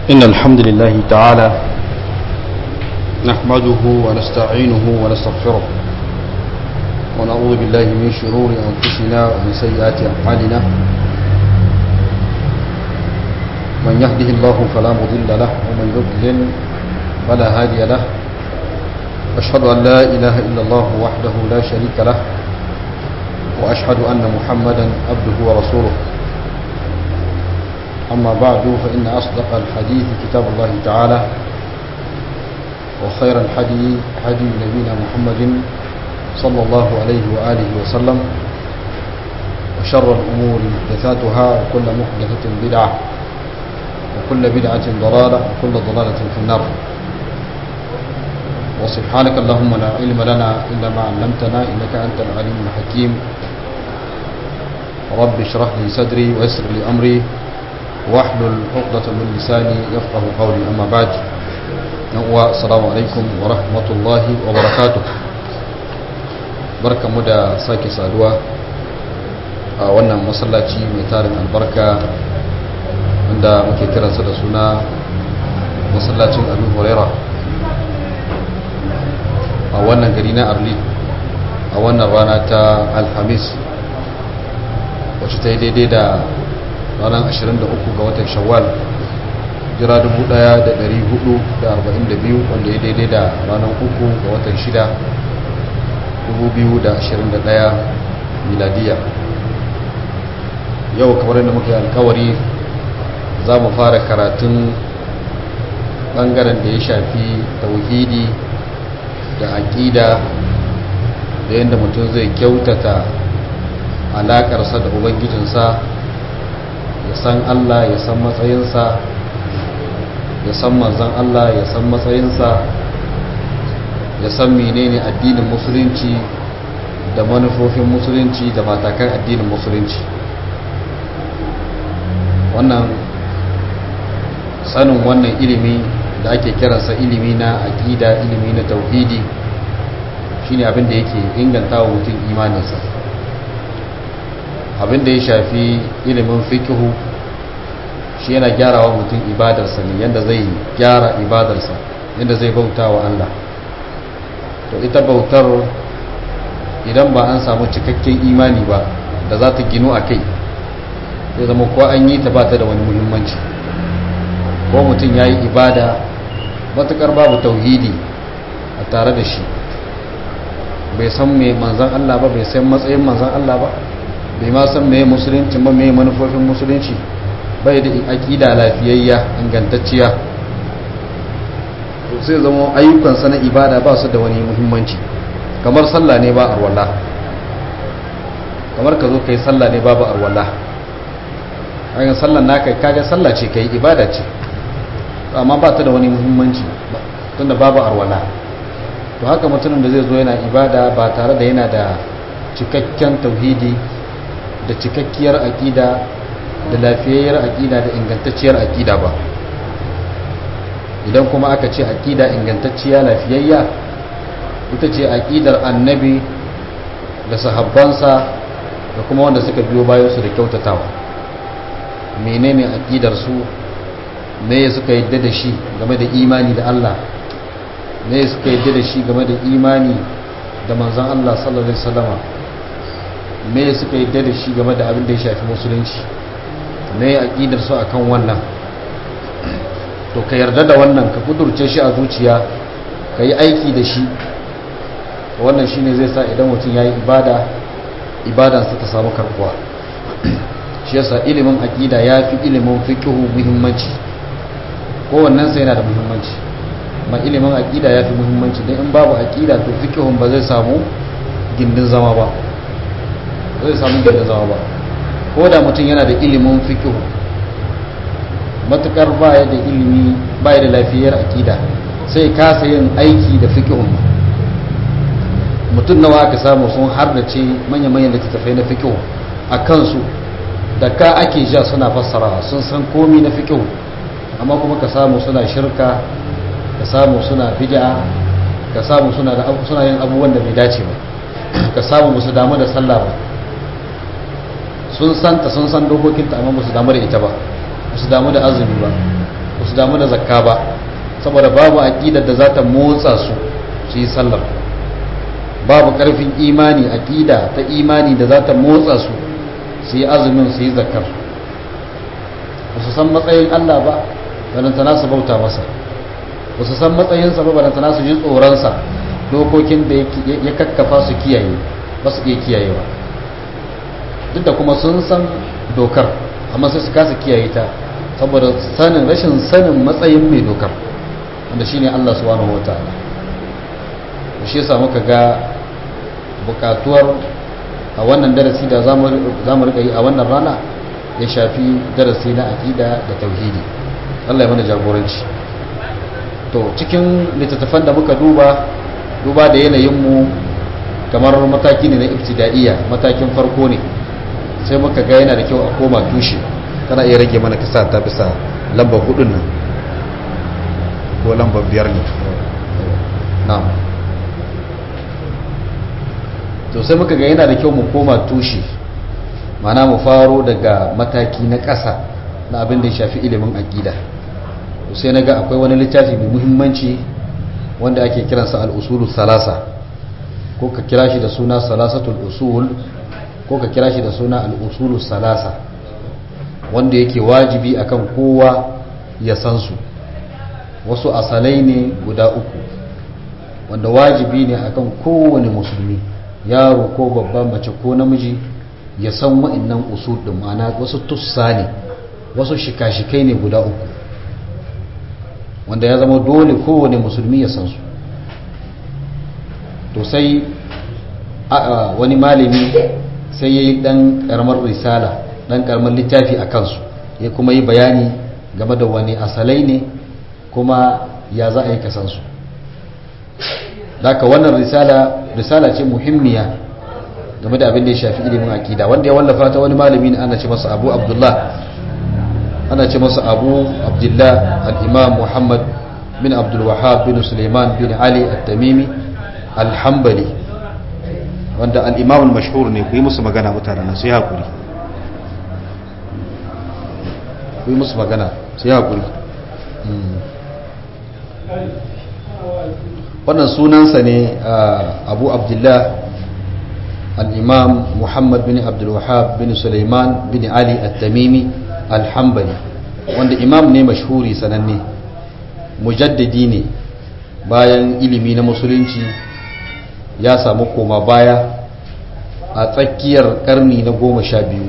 إن الحمد لله تعالى نحمده ونستعينه ونستغفره ونعوذ بالله من شرور أنفسنا ومن سيئات أفعالنا من يهده الله فلا مضل له ومن يضلل فلا هادي له أشهد أن لا إله إلا الله وحده لا شريك له وأشهد أن محمدا عبده ورسوله أما بعد فإن أصدق الحديث كتاب الله تعالى وخير الحديث حديث نبينا محمد صلى الله عليه وآله وسلم وشر الأمور محدثاتها وكل محدثة بدعة وكل بدعة ضلالة وكل ضلالة في النار وسبحانك اللهم لا علم لنا إلا ما علمتنا إنك أنت العليم الحكيم رب اشرح لي صدري ويسر لي أمري واحلل عقدة من لساني يفقه قولي أما بعد السلام عليكم ورحمة الله وبركاته barka mu da sake saduwa a wannan masallaci mai tarin albarka wanda muke kiransa da suna masallacin abu huraira a wannan gari na arli a wannan rana ta alhamis wacce ta yi daidai da ranar 23 ga watan shawwal jira 1442 wanda ya daidai da ranar 3 ga watan 6 2021 miladiya yau kamar yadda muke alkawari za mu fara karatun bangaren da ya shafi tauhidi da aƙida da yadda mutum zai kyautata alaƙarsa da ubangijinsa ya san Allah ya san matsayinsa ya san manzan Allah ya san matsayinsa ya san menene addinin musulunci da manufofin musulunci da matakan addinin musulunci wannan sanin wannan ilimi da ake kiransa ilimi na aƙida ilimi na tauhidi shine abin da yake inganta wa mutum imaninsa abin da ya shafi ilimin fikihu shi yana gyara wa mutum ibadarsa ne yadda zai gyara ibadarsa yadda zai bauta wa Allah to ita bautar idan ba an samu cikakken imani ba da za ta ginu a kai zai zama ko an yi ta ba ta da wani muhimmanci ko mutum ya yi ibada matuƙar babu tauhidi a tare da shi bai san mai manzan Allah ba bai san matsayin manzan Allah ba bai ma san mai musulunci ba mai manufofin musulunci bai da aƙida lafiyayya ingantacciya sai zama ayyukansa na ibada ba su da wani muhimmanci kamar sallah ne ba arwala kamar ka zo ka yi sallah ne babu arwala hanyar sallah na kai kaga sallah ce ka yi ibada ce amma ba ta da wani muhimmanci tunda babu arwala to haka mutumin da zai zo yana ibada ba tare da yana da cikakken tauhidi da cikakkiyar aƙida da lafiyayyar aƙida da ingantacciyar aƙida ba idan kuma aka ce aƙida ingantacciya lafiyayya ita ce aƙidar annabi da sahabbansa da kuma wanda suka biyo bayansu da kyautatawa menene aƙidar su me suka yadda da shi game da imani da Allah me suka yadda da shi game da imani da manzon Allah sallallahu alaihi wasallama me suka yadda da shi game da abin da ya shafi musulunci me aqidar su akan wannan to ka yarda da wannan ka kudurce shi a zuciya ka yi aiki da shi wannan shine zai sa idan mutum yayi ibada ibadansa ta samu karbuwa shi yasa ilimin aqida yafi ilimin fiqh muhimmanci kowannen sai yana da muhimmanci ma ilimin aqida yafi muhimmanci dan in babu aqida to fiqhun ba zai samu gindin zama ba zai samu gindin zama ba ko da mutum yana da ilimin fiqh matukar baya da ilimi baya da lafiyar aqida sai kasa yin aiki da fiqhun mutum nawa aka samu sun hardace manya-manyan littattafai na fiqh a kansu da ka ake ja suna fassara sun san komi na fiqh amma kuma ka samu suna shirka ka samu suna bid'a ka samu suna da suna yin abubuwan da bai dace ba ka samu musu damu da sallah ba sun santa sun san dokokinta amma musu damu da ita ba musu damu da azumi ba ba su damu da zakka ba saboda babu aƙidar da za ta motsa su su yi sallar babu ƙarfin imani aƙida ta imani da za ta motsa su su yi azumin su yi zakkar ba su san matsayin Allah ba balantana su bauta masa ba su san matsayinsa ba balantana su ji tsoronsa dokokin da ya kakkafa su kiyaye ba su iya kiyayewa duk da kuma sun san dokar amma sai su kasa kiyaye ta saboda sanin rashin sanin matsayin mai dokar wanda shine Allah subhanahu wataala shi yasa muka ga bukatuwar a wannan darasi da za mu rika yi a wannan rana ya shafi darasi na aqida da tauhidi Allah ya mana jagoranci to cikin littattafan da muka duba duba da yanayinmu kamar mataki ne na ibtida'iyya matakin farko ne sai muka ga yana da kyau a koma tushe kana iya rage mana kasa ta bisa lambar hudun nan ko lambar biyar ne na'am to sai muka ga yana da kyau mu koma tushe mana mu faro daga mataki na ƙasa na abin da ya shafi ilimin aƙida sai na ga akwai wani littafi mai muhimmanci wanda ake kiransa al'usulu salasa ko ka kira shi da suna salasatul usul ko ka kira shi da suna al'usulu salasa wanda yake wajibi akan kowa ya san su wasu asalai ne guda uku wanda wajibi ne akan kowane musulmi yaro ko babban mace ko namiji ya san wa'annan usul din ma'ana wasu tussa ne wasu shika-shikai ne guda uku wanda ya zama dole kowane musulmi ya san su to sai wani malami sai ya yi ɗan ƙaramar risala ɗan ƙaramar littafi a kansu ya kuma yi bayani game da wani asalai ne kuma ya za a yi kasansu daga wannan risala risala ce muhimmiya game da abin da ya shafi ilimin akida wanda ya wallafa ta wani malami ne ana ce masa abu abdullah ana ce masa abu abdullah al-imam muhammad bin abdul wahab bin suleiman bin ali at-tamimi al-hanbali wanda al-imam al-mashhur ne ku yi musu magana mutanen su yi hakuri ku yi musu magana su yi hakuri wannan sunansa ne abu abdullah al-imam muhammad bin abdul wahab bin suleiman bin ali at-tamimi al-hanbali wanda imam ne mashhuri sananne mujaddidi ne bayan ilimi na musulunci ya samu koma baya a tsakiyar karni na goma sha biyu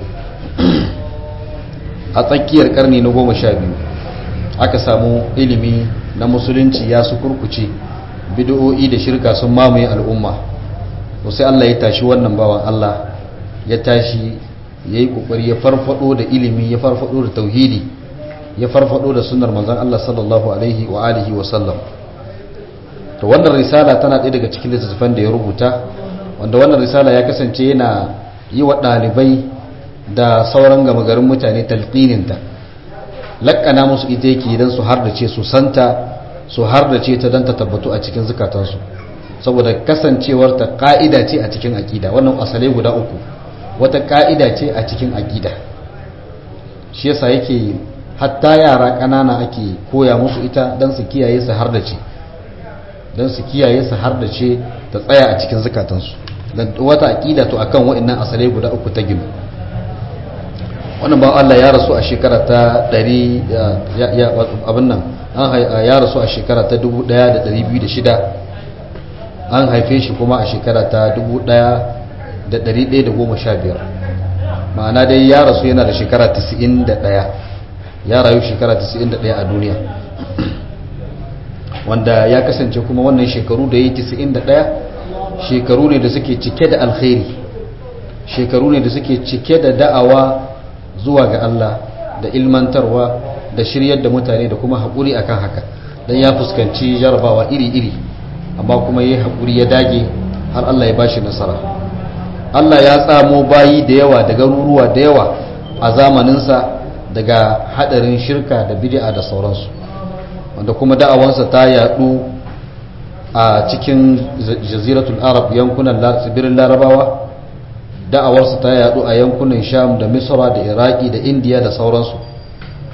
a tsakiyar karni na goma sha biyu aka samu ilimi na musulunci ya su kurkuce bid'o'i da shirka sun mamaye al'umma sai Allah ya tashi wannan bawan Allah ya tashi ya yi kokari ya farfado da ilimi ya farfado da tauhidi ya farfado da sunnar manzon Allah sallallahu alaihi wa alihi wa sallam to wannan risala tana ɗaya daga cikin littattafan da ya rubuta wanda wannan risala ya kasance yana yi wa ɗalibai da sauran gama garin mutane talqininta lakkana musu ita yake idan su har da ce su santa su har da ce ta don ta tabbatu a cikin zukatansu saboda kasancewar ta ka'ida ce a cikin aƙida wannan asalai guda uku wata ka'ida ce a cikin aƙida shi yasa yake hatta yara ƙanana ake koya musu ita don su kiyaye su har da ce don su kiyaye su har da ce ta tsaya a cikin zukatansu don wata aƙida to akan wa'annan asalai guda uku ta ginu wannan ba Allah ya rasu a shekara ta 100 abin nan ya rasu a shekara ta 1206 an haife shi kuma a shekara ta 1115 ma'ana dai ya rasu yana da shekara 91 ya rayu shekara 91 a duniya wanda ya kasance kuma wannan shekaru da ya yi 91 shekaru ne da suke cike da alkhairi shekaru ne da suke cike da da'awa zuwa ga Allah da ilmantarwa da shiryar da mutane da kuma haƙuri akan haka don ya fuskanci jarabawa iri-iri amma kuma ya haƙuri ya dage har Allah ya bashi nasara Allah ya tsamo bayi da yawa da garuruwa da yawa a zamaninsa daga hadarin shirka da bid'a da sauransu wanda kuma da'awansa ta yadu a cikin jaziratul arab yankunan tsibirin larabawa da'awarsa ta yadu a yankunan sham da misra da iraki da indiya da sauransu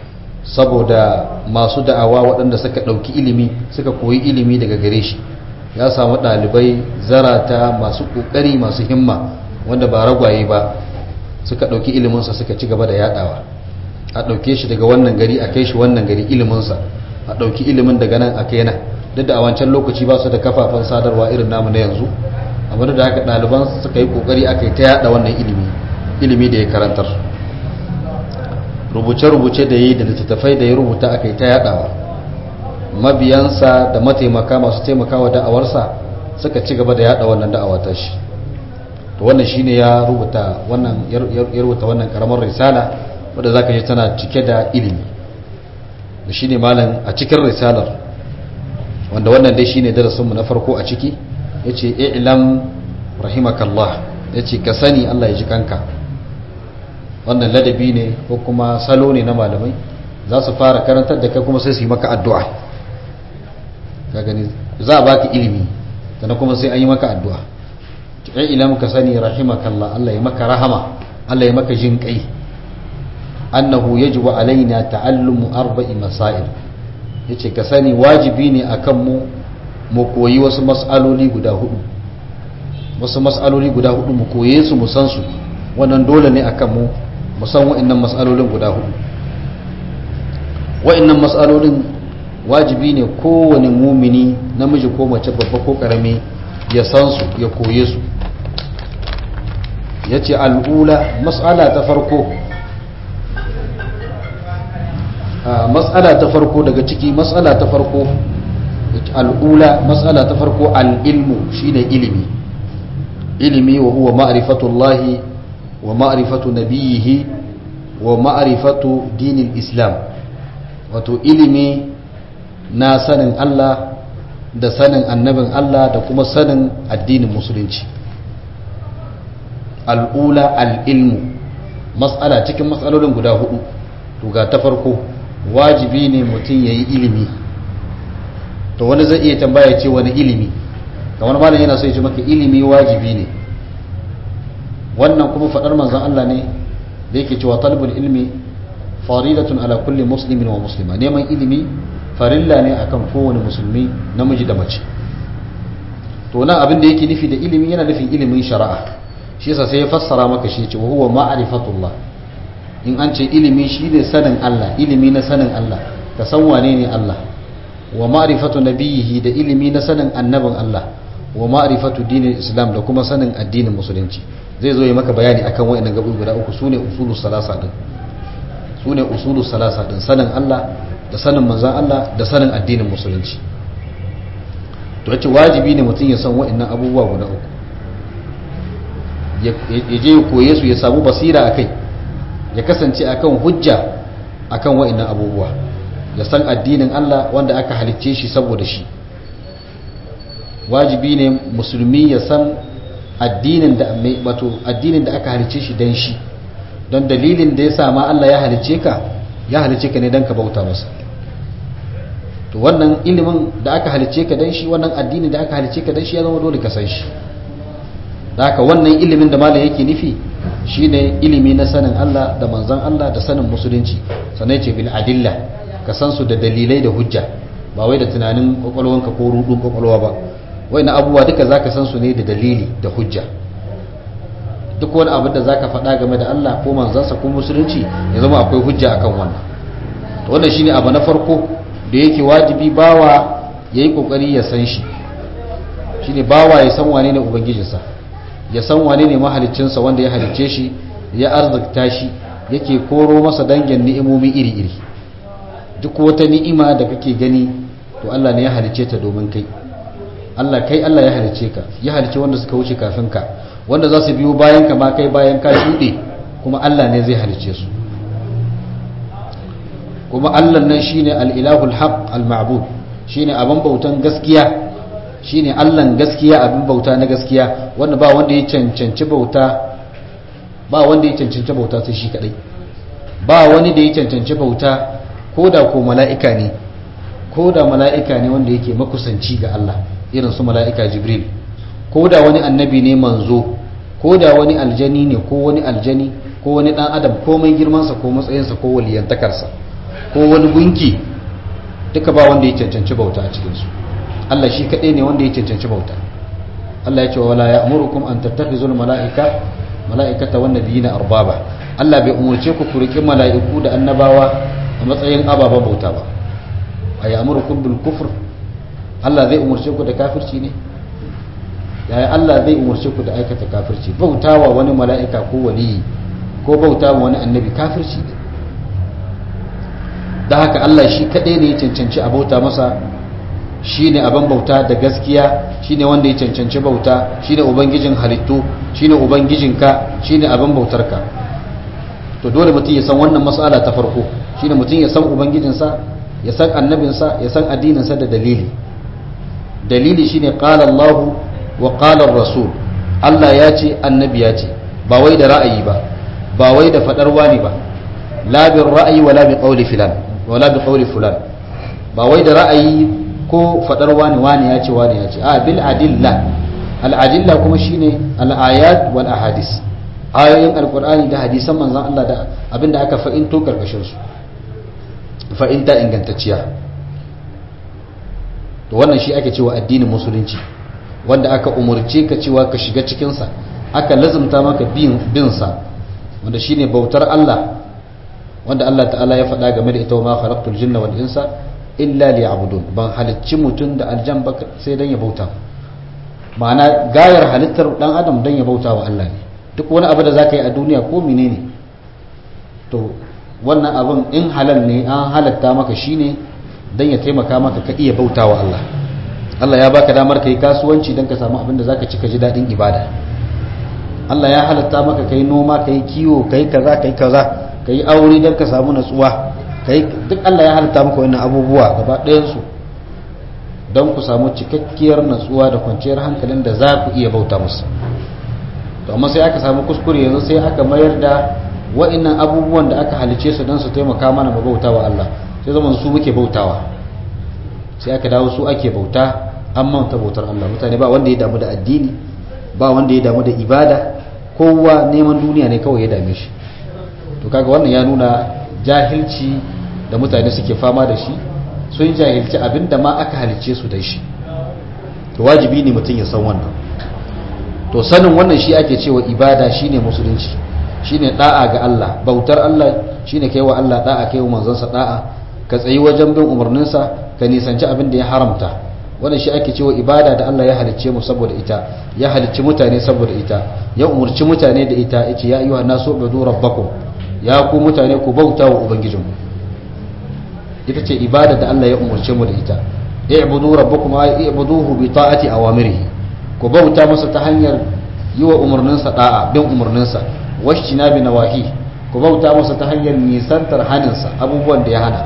saboda masu da'awa waɗanda suka ɗauki ilimi suka koyi ilimi daga gare shi ya samu ɗalibai zarata masu ƙoƙari masu himma wanda ba ragwaye ba suka ɗauki iliminsa suka ci gaba da yaɗawa a ɗauke shi daga wannan gari a kai shi wannan gari iliminsa a ɗauki ilimin daga nan a kai nan duk da a wancan lokaci ba su da kafafen sadarwa irin namu na yanzu amma da haka ɗaliban suka yi ƙoƙari aka yi ta yaɗa wannan ilimi ilimi da ya karantar rubuce-rubuce da yi da littattafai da ya rubuta aka yi ta yaɗawa mabiyansa da mataimaka masu taimakawa da'awarsa suka ci gaba da yaɗa wannan da'awa ta shi to wannan shine ya rubuta wannan ya rubuta wannan karamar risala wadda zaka ji tana cike da ilimi da shine malam a cikin risalar wanda wannan dai shine darasin mu na farko a ciki yace i'lam rahimakallah yace ka sani Allah ya ji kanka wannan ladabi ne ko kuma salo ne na malamai za su fara karantar da kai kuma sai su yi maka addu'a ka gani za a baka ilimi sannan kuma sai an yi maka addu'a i'lam ka sani rahimakallah Allah ya maka rahama Allah ya maka jin kai annahu yajibu alaina ta'allumu arba'i masail yace ka sani wajibi ne akan mu mu koyi wasu mas'aloli guda hudu wasu mas'aloli guda hudu mu koye su mu san su wannan dole ne akan mu mu san wa'annan mas'alolin guda hudu wa'annan mas'alolin wajibi ne kowane mumini namiji ko mace babba ko karami ya san su ya koye su yace al'ula mas'ala ta farko matsala ta farko daga ciki matsala ta farko al'ula matsala ta farko al'ilmu shine ilimi ilimi wa huwa ma'rifatullahi wa ma'rifatu nabiyihi wa ma'rifatu dinil islam wato ilimi na sanin Allah da sanin annabin Allah da kuma sanin addinin musulunci al'ula al'ilmu matsala cikin matsalolin guda hudu to ga ta farko wajibi ne mutum ya yi ilimi to wani zai iya tambaya ce wani ilimi ga wani malam yana so ya ce maka ilimi wajibi ne wannan kuma faɗar manzan Allah ne da yake cewa talibul ilmi faridatun ala kulli muslimin wa muslima neman ilimi farilla ne akan kowane musulmi namiji da mace to nan abin da yake nufi da ilimi yana nufin ilimin shari'a shi yasa sai ya fassara maka shi ce wa huwa ma'rifatullah in an ce ilimi shi ne sanin Allah ilimi na sanin Allah ka san wane ne Allah wa ma'rifatu nabiyihi da ilimi na sanin annabin Allah wa ma'rifatu dinin islam da kuma sanin addinin musulunci zai zo yi maka bayani akan wayannan gabu guda uku sune usulu salasa din sune usulu salasa din sanin Allah da sanin manzon Allah da sanin addinin musulunci to yace wajibi ne mutum ya san wayannan abubuwa guda uku ya je ya koye su ya samu basira akai ya kasance akan hujja akan wa'annan abubuwa ya san addinin Allah wanda aka halicce shi saboda shi wajibi ne musulmi ya san addinin da wato addinin da aka halicce shi dan shi don dalilin da ya sama Allah ya halicce ka ya halicce ka ne dan ka bauta masa to wannan ilimin da aka halicce ka dan shi wannan addinin da aka halicce ka dan shi ya zama dole ka san shi da haka wannan ilimin da malam yake nufi shine ilimi na sanin Allah da manzan Allah da sanin musulunci sannan ce bil adilla ka san su da dalilai da hujja ba wai da tunanin kwakwalwanka ko rudun kwakwalwa ba wai na abubuwa duka zaka san su ne da dalili da hujja duk wani abin da zaka faɗa game da Allah ko manzansa ko musulunci ya zama akwai hujja akan wannan to wannan shine abu na farko da yake wajibi bawa yayi kokari ya san shi shine bawa ya san wane ne ubangijinsa ya san wane ne mahaliccinsa wanda ya halicce shi ya arzikta shi yake koro masa dangin ni'imomi iri-iri duk wata ni'ima da kake gani to Allah ne ya halicce ta domin kai Allah kai Allah ya halicce ka ya halicce wanda suka wuce kafin ka wanda za su biyo bayan ka ma kai bayan ka shuɗe kuma Allah ne zai halicce su kuma Allah nan shine al-ilahul haq al-ma'bud shine abin bautan gaskiya shine Allahn gaskiya abin bauta na gaskiya wanda ba wanda ya cancanci bauta ba wanda ya cancanci bauta sai shi kadai ba wani da ya cancanci bauta ko da ko mala'ika ne ko da mala'ika ne wanda yake makusanci ga Allah irin su mala'ika Jibril ko da wani annabi ne manzo ko da wani aljani ne ko wani aljani ko wani dan adam komai girmansa ko matsayinsa ko waliyantakarsa ko wani gunki duka ba wanda ya cancanci bauta a cikinsu Allah shi kaɗai ne wanda ya cancanci bauta Allah ya ce wala ya'murukum an tattakhizul mala'ika mala'ikata wan nabiyina arbaba Allah bai umurce ku ku riƙi mala'iku da annabawa a matsayin ababen bauta ba ay ya'murukum bil kufr Allah zai umurce ku da kafirci ne yaya Allah zai umurce ku da aikata kafirci bautawa wani mala'ika ko waliyi ko bautawa wani annabi kafirci ne da haka Allah shi kaɗai ne ya cancanci a bauta masa shi ne abin bauta da gaskiya shi ne wanda ya cancanci bauta shi ne ubangijin halittu shi ne ubangijinka shi ne abin bautarka to dole mutum ya san wannan matsala ta farko shi ne mutum ya san ubangijinsa ya san annabinsa ya san addininsa da dalili dalili shi ne ƙala Allahu wa ƙalar rasul Allah ya ce annabi ya ce ba wai da ra'ayi ba ba wai da faɗar wani ba la bin ra'ayi wala bi qawli filan wala bi qawli fulan ba wai da ra'ayi ko fadar wani wani ya ce wani ya ce a bil adilla al adilla kuma shine al ayat wal ahadis ayoyin alqur'ani da hadisan manzon Allah da abinda aka fa'into karkashin su fa'inta ingantacciya to wannan shi ake cewa addinin musulunci wanda aka umurce ka cewa ka shiga cikin sa aka lazumta maka bin bin sa wanda shine bautar Allah wanda Allah ta'ala ya faɗa game da ita wa ma khalaqtul jinna wal insa illa liya'budun ban halicci mutum da aljan ba sai dan ya bauta ma'ana gayar halittar dan adam dan ya bauta wa Allah ne duk wani abu da zaka yi a duniya ko menene to wannan abin in halal ne an halatta maka shine dan ya taimaka maka ka iya bauta wa Allah Allah ya baka damar kai kasuwanci dan ka samu abin da zaka ci ka ji dadin ibada Allah ya halatta maka kai noma kai kiwo kai kaza kai kaza ka yi aure don ka samu natsuwa duk Allah ya halitta maka wannan abubuwa gaba ɗayansu don ku samu cikakkiyar natsuwa da kwanciyar hankalin da za ku iya bauta musu to amma sai aka samu kuskure yanzu sai aka mayar da wa'annan abubuwan da aka halice su don su taimaka mana ba bauta wa Allah sai zaman su muke bautawa sai aka dawo su ake bauta an manta bautar Allah mutane ba wanda ya damu da addini ba wanda ya damu da ibada kowa neman duniya ne kawai ya dame shi to kaga wannan ya nuna jahilci da mutane suke fama da shi sun jahilci abinda ma aka halice su da shi to wajibi ne mutum ya san wannan to sanin wannan shi ake cewa ibada shine musulunci shine da'a ga Allah bautar Allah shine kai wa Allah da'a kai wa manzansa da'a ka tsayi wajen bin umarninsa ka nisanci abin da ya haramta wannan shi ake cewa ibada da Allah ya halicce mu saboda ita ya halicci mutane saboda ita ya umurci mutane da ita yace ya ayyuhan nasu ubudu rabbakum ya ku mutane ku bauta wa ubangijinku ita ce ibada da Allah ya umarce mu da ita i'budu rabbakum ay i'buduhu bi ta'ati awamirihi ku bauta masa ta hanyar yi wa umarninsa da'a bin umarninsa washtina bi nawahi ku bauta masa ta hanyar nisantar haninsa abubuwan da ya hana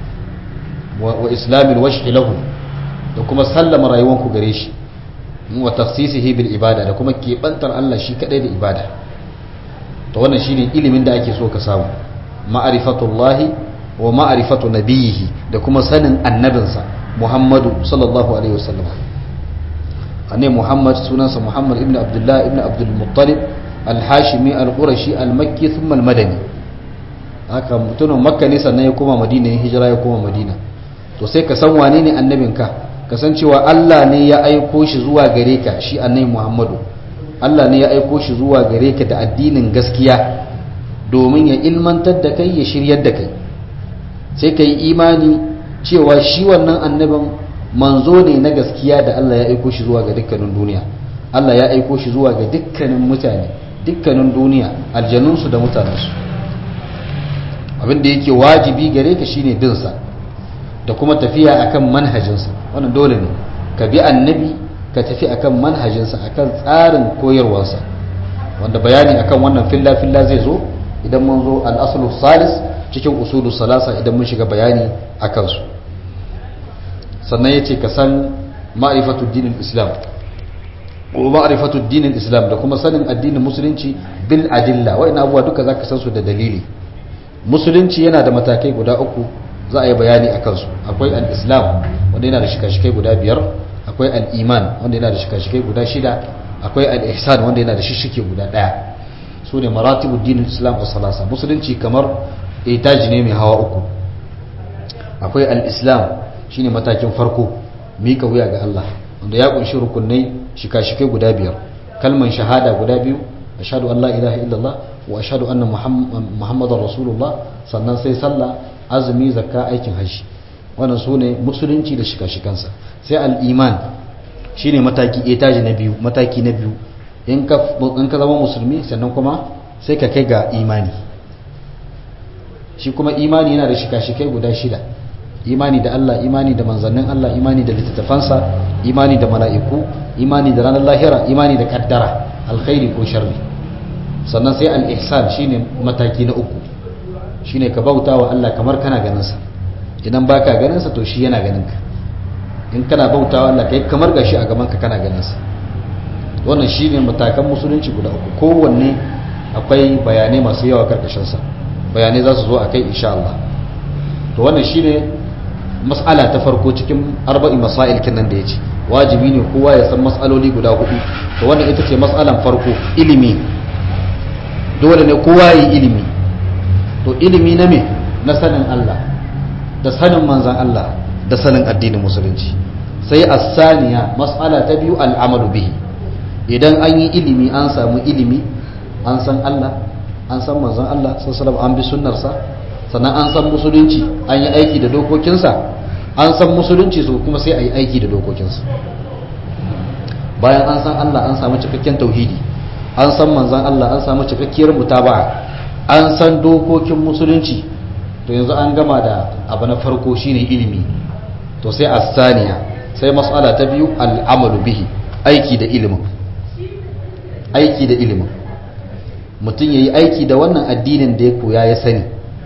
wa islamil washhi lahu da kuma sallama rayuwanku gare shi wa tafsisihi bil ibada da kuma kebantar Allah shi kadai da ibada to wannan shine ilimin da ake so ka samu ma'rifatullahi wa ma'rifatu nabiyihi da kuma sanin annabinsa Muhammadu sallallahu alaihi wasallam annabi Muhammad sunansa Muhammad ibn Abdullah ibn Abdul Muttalib al-Hashimi al-Qurashi al-Makki thumma al-Madani haka mutumin Makka ne sannan ya koma Madina ya hijira ya koma Madina to sai ka san wane ne annabinka ka san cewa Allah ne ya aiko shi zuwa gare ka shi annabi Muhammadu Allah ne ya aiko shi zuwa gare ka da addinin gaskiya domin ya ilmantar da kai ya shiryar da kai sai ka yi imani cewa shi wannan annabin manzo ne na gaskiya da Allah ya aiko shi zuwa ga dukkanin duniya Allah ya aiko shi zuwa ga dukkanin mutane dukkanin duniya aljanunsu da mutanensu abin da yake wajibi gare ka shine bin sa da kuma tafiya akan manhajinsa wannan dole ne ka bi annabi ka tafi akan manhajinsa akan tsarin koyarwarsa wanda bayani akan wannan filla filla zai zo idan mun zo al-aslu salis cikin usulu salasa idan mun shiga bayani a kansu sannan ya ce ka san ma'arifatun dinin islam ko ma'arifatun dinin islam da kuma sanin addinin musulunci bil adilla wa'ina abuwa duka za ka san su da dalili musulunci yana da matakai guda uku za a yi bayani a kansu akwai al-islam wanda yana da shika-shikai guda biyar akwai al-iman wanda yana da shika-shikai guda shida akwai al-ihsan wanda yana da shishike guda daya su ne maratibu dinin islam a salasa musulunci kamar etaji ne mai hawa uku akwai al-islam shine matakin farko mika wuya ga Allah wanda ya kunshi rukunai shika-shikai guda biyar kalman shahada guda biyu ashhadu an la ilaha illallah wa ashhadu anna muhammadar rasulullah sannan sai sallah azumi zakka aikin hajji wannan su ne musulunci da shika-shikansa sai al-iman shine mataki etaji na biyu mataki na biyu in ka zama musulmi sannan kuma sai ka kai ga imani shi kuma imani yana da shika-shikai guda shida imani da Allah imani da manzannin Allah imani da littattafansa imani da mala'iku imani da ranar lahira imani da kaddara alkhairi ko sharri sannan sai al-ihsan shine mataki na uku shine ka bauta wa Allah kamar kana ganin sa idan baka ganin sa to shi yana ganin ka in kana bauta wa Allah kai kamar gashi a gaban ka kana ganin sa wannan shine matakan musulunci guda uku kowanne akwai bayanai masu yawa karkashin sa bayanai za su zo akai insha Allah to wannan shine mas'ala ta farko cikin arba'in masail kinan da yace wajibi ne kowa ya san mas'aloli guda hudu to wannan ita ce mas'alan farko ilimi dole ne kowa yi ilimi to ilimi na me na sanin Allah da sanin manzan Allah da sanin addinin musulunci sai as-saniya mas'ala ta biyu al'amalu bihi idan an yi ilimi an samu ilimi an san Allah an san manzan Allah sallallahu an bi sunnarsa sannan an san musulunci an yi aiki da dokokinsa an san musulunci so kuma sai a yi aiki da dokokinsa bayan an san Allah an samu cikakken tauhidi an san manzan Allah an samu cikakkiyar mutaba'a an san dokokin musulunci to yanzu an gama da abu na farko shine ilimi to sai asaniya sai mas'ala ta biyu al'amalu bihi aiki da ilimin aiki da ilimin mutum yayi aiki da wannan addinin da ya koya ya sani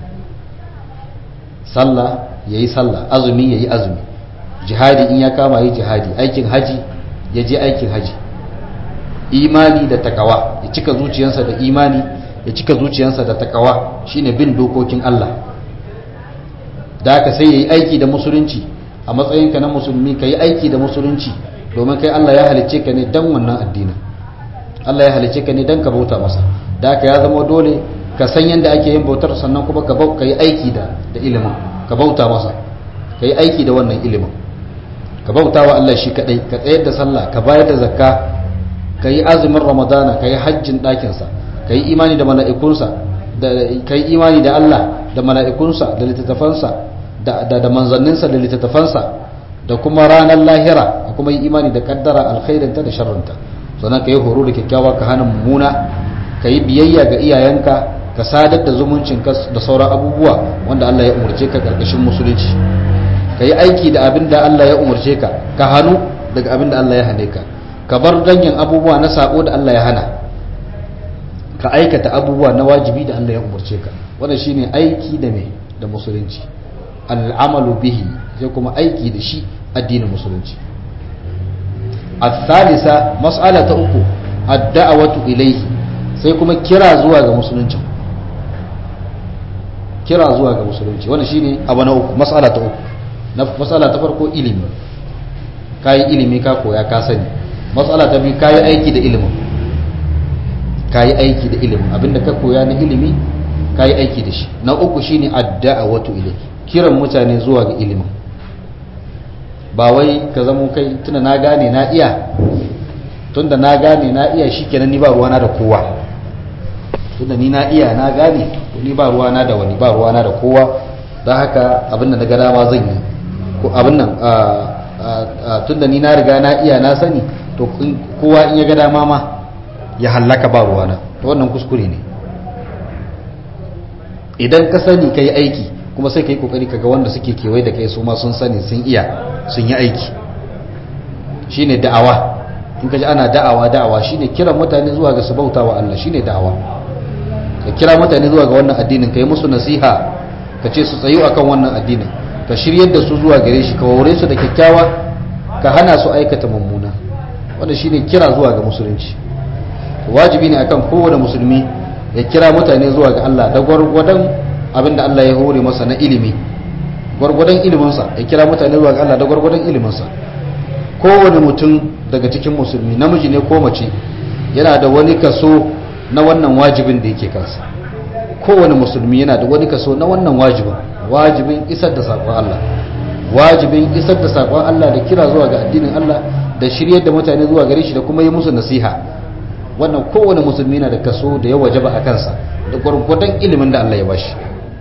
sallah yayi sallah azumi yayi azumi jihadi in ya kama yi jihadi aikin haji ya je aikin haji imani da takawa ya cika zuciyarsa da imani ya cika zuciyarsa da takawa shine bin dokokin Allah da haka sai yayi aiki da musulunci a matsayinka na musulmi ka yi aiki da musulunci domin kai Allah ya halicce ka ne dan wannan addinin Allah ya halicce ka ne dan ka bauta masa da haka ya zama dole ka san yadda ake yin bautar sannan kuma ka ka yi aiki da da ilimin ka bauta masa ka yi aiki da wannan ilimin ka bauta wa Allah shi kadai ka tsayar da sallah ka bayar da zakka ka yi azumin ramadana ka yi hajjin ɗakinsa ka yi imani da mala'ikunsa ka yi imani da Allah da mala'ikunsa da littattafansa da manzanninsa da littattafansa da kuma ranar lahira da kuma yi imani da kaddara alkhairinta da sharrinta sannan ka yi horo da kyakkyawa ka hana mummuna ka yi biyayya ga iyayenka ka sadar da zumuncinka da sauran abubuwa wanda Allah ya umarce ka karkashin musulunci ka yi aiki da abin da Allah ya umarce ka ka hannu daga abin da Allah ya hane ka ka bar dangin abubuwa na sako da Allah ya hana ka aikata abubuwa na wajibi da Allah ya umarce ka wannan shine aiki da me da musulunci al'amalu bihi sai kuma aiki da shi addinin musulunci al-thalitha mas'ala ta uku ad-da'watu ilayhi sai kuma kira zuwa ga musulunci kira zuwa ga musulunci wannan shine abu na uku mas'ala ta uku na mas'ala ta farko ilimi kai ilimi ka koya ka sani mas'ala ta biyu kai aiki da ilimin kai aiki da ilimin abinda ka koya na ilimi kai aiki da shi na uku shine ad-da'watu ilayhi kiran mutane zuwa ga ilimin ba wai ka zamo kai tunda na gane na iya tunda na gane na iya shikenan ni ba ruwana da kowa tunda ni na iya na gane to ni ba ruwana da wani ba ruwana da kowa don haka abin da na ga dama zan yi ko abin nan tunda ni na riga na iya na sani to kowa in ya ga dama ma ya hallaka ba ruwana to wannan kuskure ne idan ka sani ka yi aiki kuma sai ka yi kokari kaga wanda suke kewaye da kai su ma sun sani sun iya sun yi aiki shine da'awa in ka ji ana da'awa da'awa shine kiran mutane zuwa ga su bauta wa Allah shine da'awa ka kira mutane zuwa ga wannan addinin ka yi musu nasiha ka ce su tsayu akan wannan addinin ka shiryar da su zuwa gare shi ka wore su da kyakkyawa ka hana su aikata mummuna wannan shine kira zuwa ga musulunci wajibi ne akan kowane musulmi ya kira mutane zuwa ga Allah da gwargwadon abinda Allah ya hore masa na ilimi gwargwadon iliminsa ya kira mutane zuwa ga Allah da gwargwadon iliminsa kowane mutum daga cikin musulmi namiji ne ko mace yana da wani kaso na wannan wajibin da yake kansa kowane musulmi yana da wani kaso na wannan wajibin wajibin isar da saƙon Allah wajibin isar da saƙon Allah da kira zuwa ga addinin Allah da shiryar da mutane zuwa gare shi da kuma yi musu nasiha wannan kowane musulmi na da kaso da ya wajaba a kansa da gwargwadon ilimin da Allah ya bashi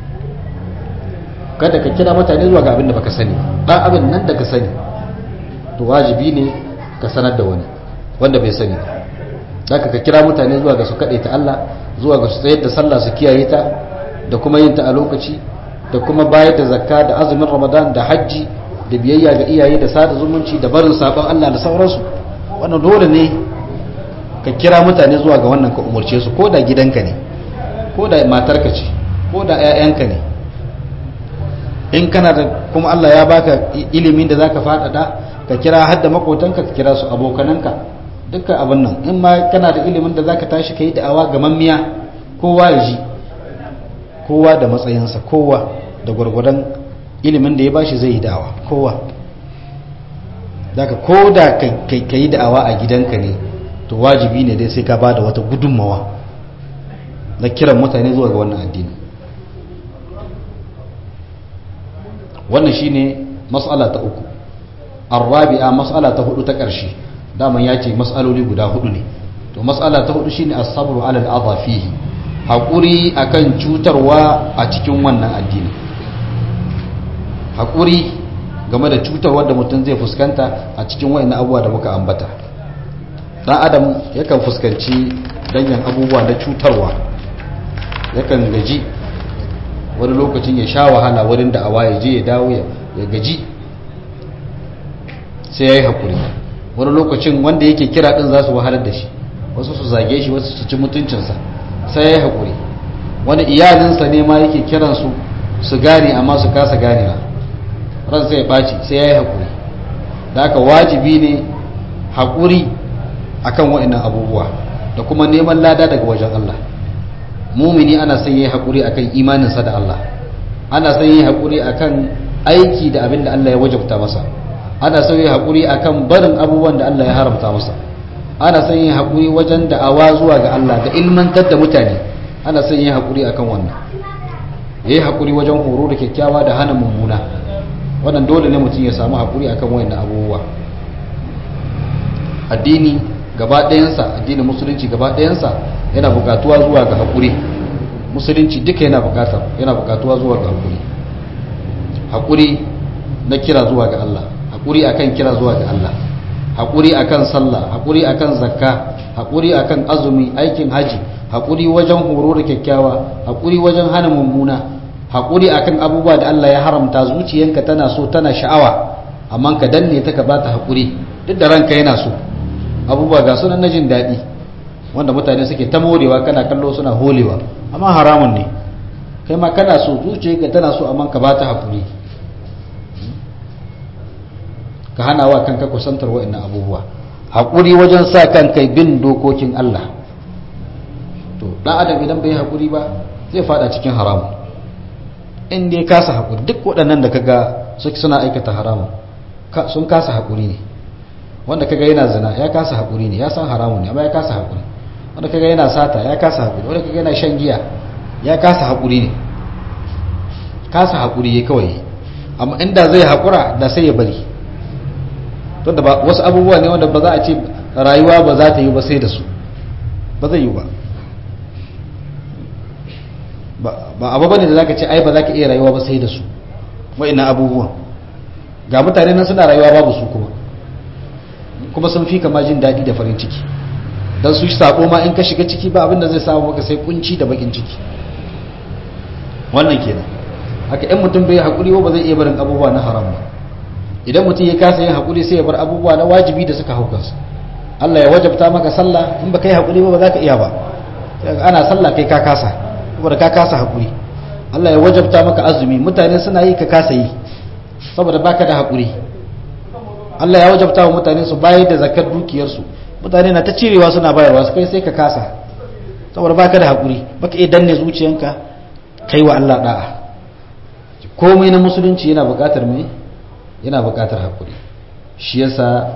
kada ka kira mutane zuwa ga abin da baka sani dan abin nan da ka sani to wajibi ne ka sanar da wani wanda bai sani zaka ka kira mutane zuwa ga su kade ta Allah zuwa ga su tsayar da sallah su kiyaye ta da kuma yin ta a lokaci da kuma bayar da zakka da azumin Ramadan da hajji da biyayya ga iyaye da sada zumunci da barin sabon Allah da sauransu wannan dole ne ka kira mutane zuwa ga wannan ka umarce su ko da gidanka ne ko da matarka ce ko da 'ya'yanka ne in kana da kuma Allah ya baka ilimin da zaka faɗaɗa ka kira har da makotanka ka kira su abokananka dukkan abin nan in ma kana da ilimin da zaka tashi kai da'awa ga mammiya kowa ya ji kowa da matsayinsa kowa da gwargwadon ilimin da ya bashi zai yi da'awa kowa zaka ko da ka yi da'awa a gidanka ne to wajibi ne dai sai ka bada wata gudunmawa na kiran mutane zuwa ga wannan addini wannan shine mas'ala ta uku arrabi'a mas'ala ta hudu ta ƙarshe daman ya ce mas'aloli guda hudu ne to mas'ala ta hudu shine as-sabru 'ala al-adha fihi hakuri akan cutarwa a cikin wannan addini hakuri game da cutarwar da mutum zai fuskanta a cikin wayannan abubuwa da muka ambata dan adam yakan fuskanci danyen abubuwa na cutarwa yakan gaji wani lokacin ya sha wahala wurin da awa ya je ya dawo ya gaji sai ya yi haƙuri wani lokacin wanda yake kira ɗin za su wahalar da shi wasu su zage shi wasu su ci mutuncinsa sai ya yi haƙuri wani iyalinsa ne ma yake kiransu su gane amma su kasa ganewa ran sai ya ɓaci sai ya yi haƙuri da aka wajibi ne haƙuri akan waɗannan abubuwa da kuma neman lada daga wajen Allah mumini ana son yi haƙuri akan imaninsa da Allah ana son yi haƙuri akan aiki da abin da Allah ya wajabta masa ana son yi haƙuri akan barin abubuwan da Allah ya haramta masa ana son yi haƙuri wajen da'awa zuwa ga Allah da ilmantar da mutane ana son yi haƙuri akan wannan ya yi haƙuri wajen horo da kyakkyawa da hana mummuna wannan dole ne mutum ya samu haƙuri akan wayannan abubuwa addini gaba ɗayansa addinin musulunci gaba ɗayansa yana buƙatuwa zuwa ga haƙuri musulunci duka yana buƙatar yana buƙatuwa zuwa ga haƙuri haƙuri na kira zuwa ga Allah haƙuri akan kira zuwa ga Allah haƙuri akan sallah haƙuri akan zakka haƙuri akan azumi aikin haji haƙuri wajen horo da kyakkyawa haƙuri wajen hana mummuna haƙuri akan abubuwa da Allah ya haramta zuciyanka tana so tana sha'awa amma ka danne ta ka bata haƙuri duk da ranka yana so abubuwa ga sunan na jin daɗi wanda mutane suke ta morewa kana kallo suna holewa amma haramun ne kai ma kana so zuciyarka tana so amma ka bata haƙuri ka hana wa kanka kusantar wa'annan abubuwa haƙuri wajen sa kanka bin dokokin Allah to ɗan adam idan bai haƙuri ba zai fada cikin haramun in dai kasa haƙuri duk waɗannan da kaga suna aikata haramun sun kasa haƙuri ne wanda kaga yana zina ya kasa haƙuri ne ya san haramun ne amma ya kasa haƙuri wanda kaga yana sata ya kasa haƙuri wanda kaga yana shan giya ya kasa haƙuri ne kasa haƙuri ya kawai amma inda zai haƙura da sai ya bari to da wasu abubuwa ne wanda ba za a ce rayuwa ba za ta yi ba sai da su ba zai yi ba ba abu bane da zaka ce ai ba za ka iya rayuwa ba sai da su wa'annan abubuwan ga mutane nan suna rayuwa babu su kuma kuma sun fi kama jin daɗi da farin ciki don su sako ma in ka shiga ciki ba abinda zai samu maka sai kunci da bakin ciki wannan kenan haka in mutum bai haƙuri ba zai iya barin abubuwa na haram ba idan mutum ya kasa yin haƙuri sai ya bar abubuwa na wajibi da suka haukansa Allah ya wajabta maka sallah in baka yi haƙuri ba ba za ka iya ba ana sallah kai ka kasa saboda ka kasa haƙuri Allah ya wajabta maka azumi mutane suna yi ka kasa yi saboda baka da haƙuri Allah ya wajabta wa mutane su bayar da zakar dukiyarsu mutane na ta cirewa suna bayarwa su kai sai ka kasa saboda baka da haƙuri baka iya danne zuciyanka kai wa Allah da'a komai na musulunci yana buƙatar mai yana buƙatar haƙuri shi yasa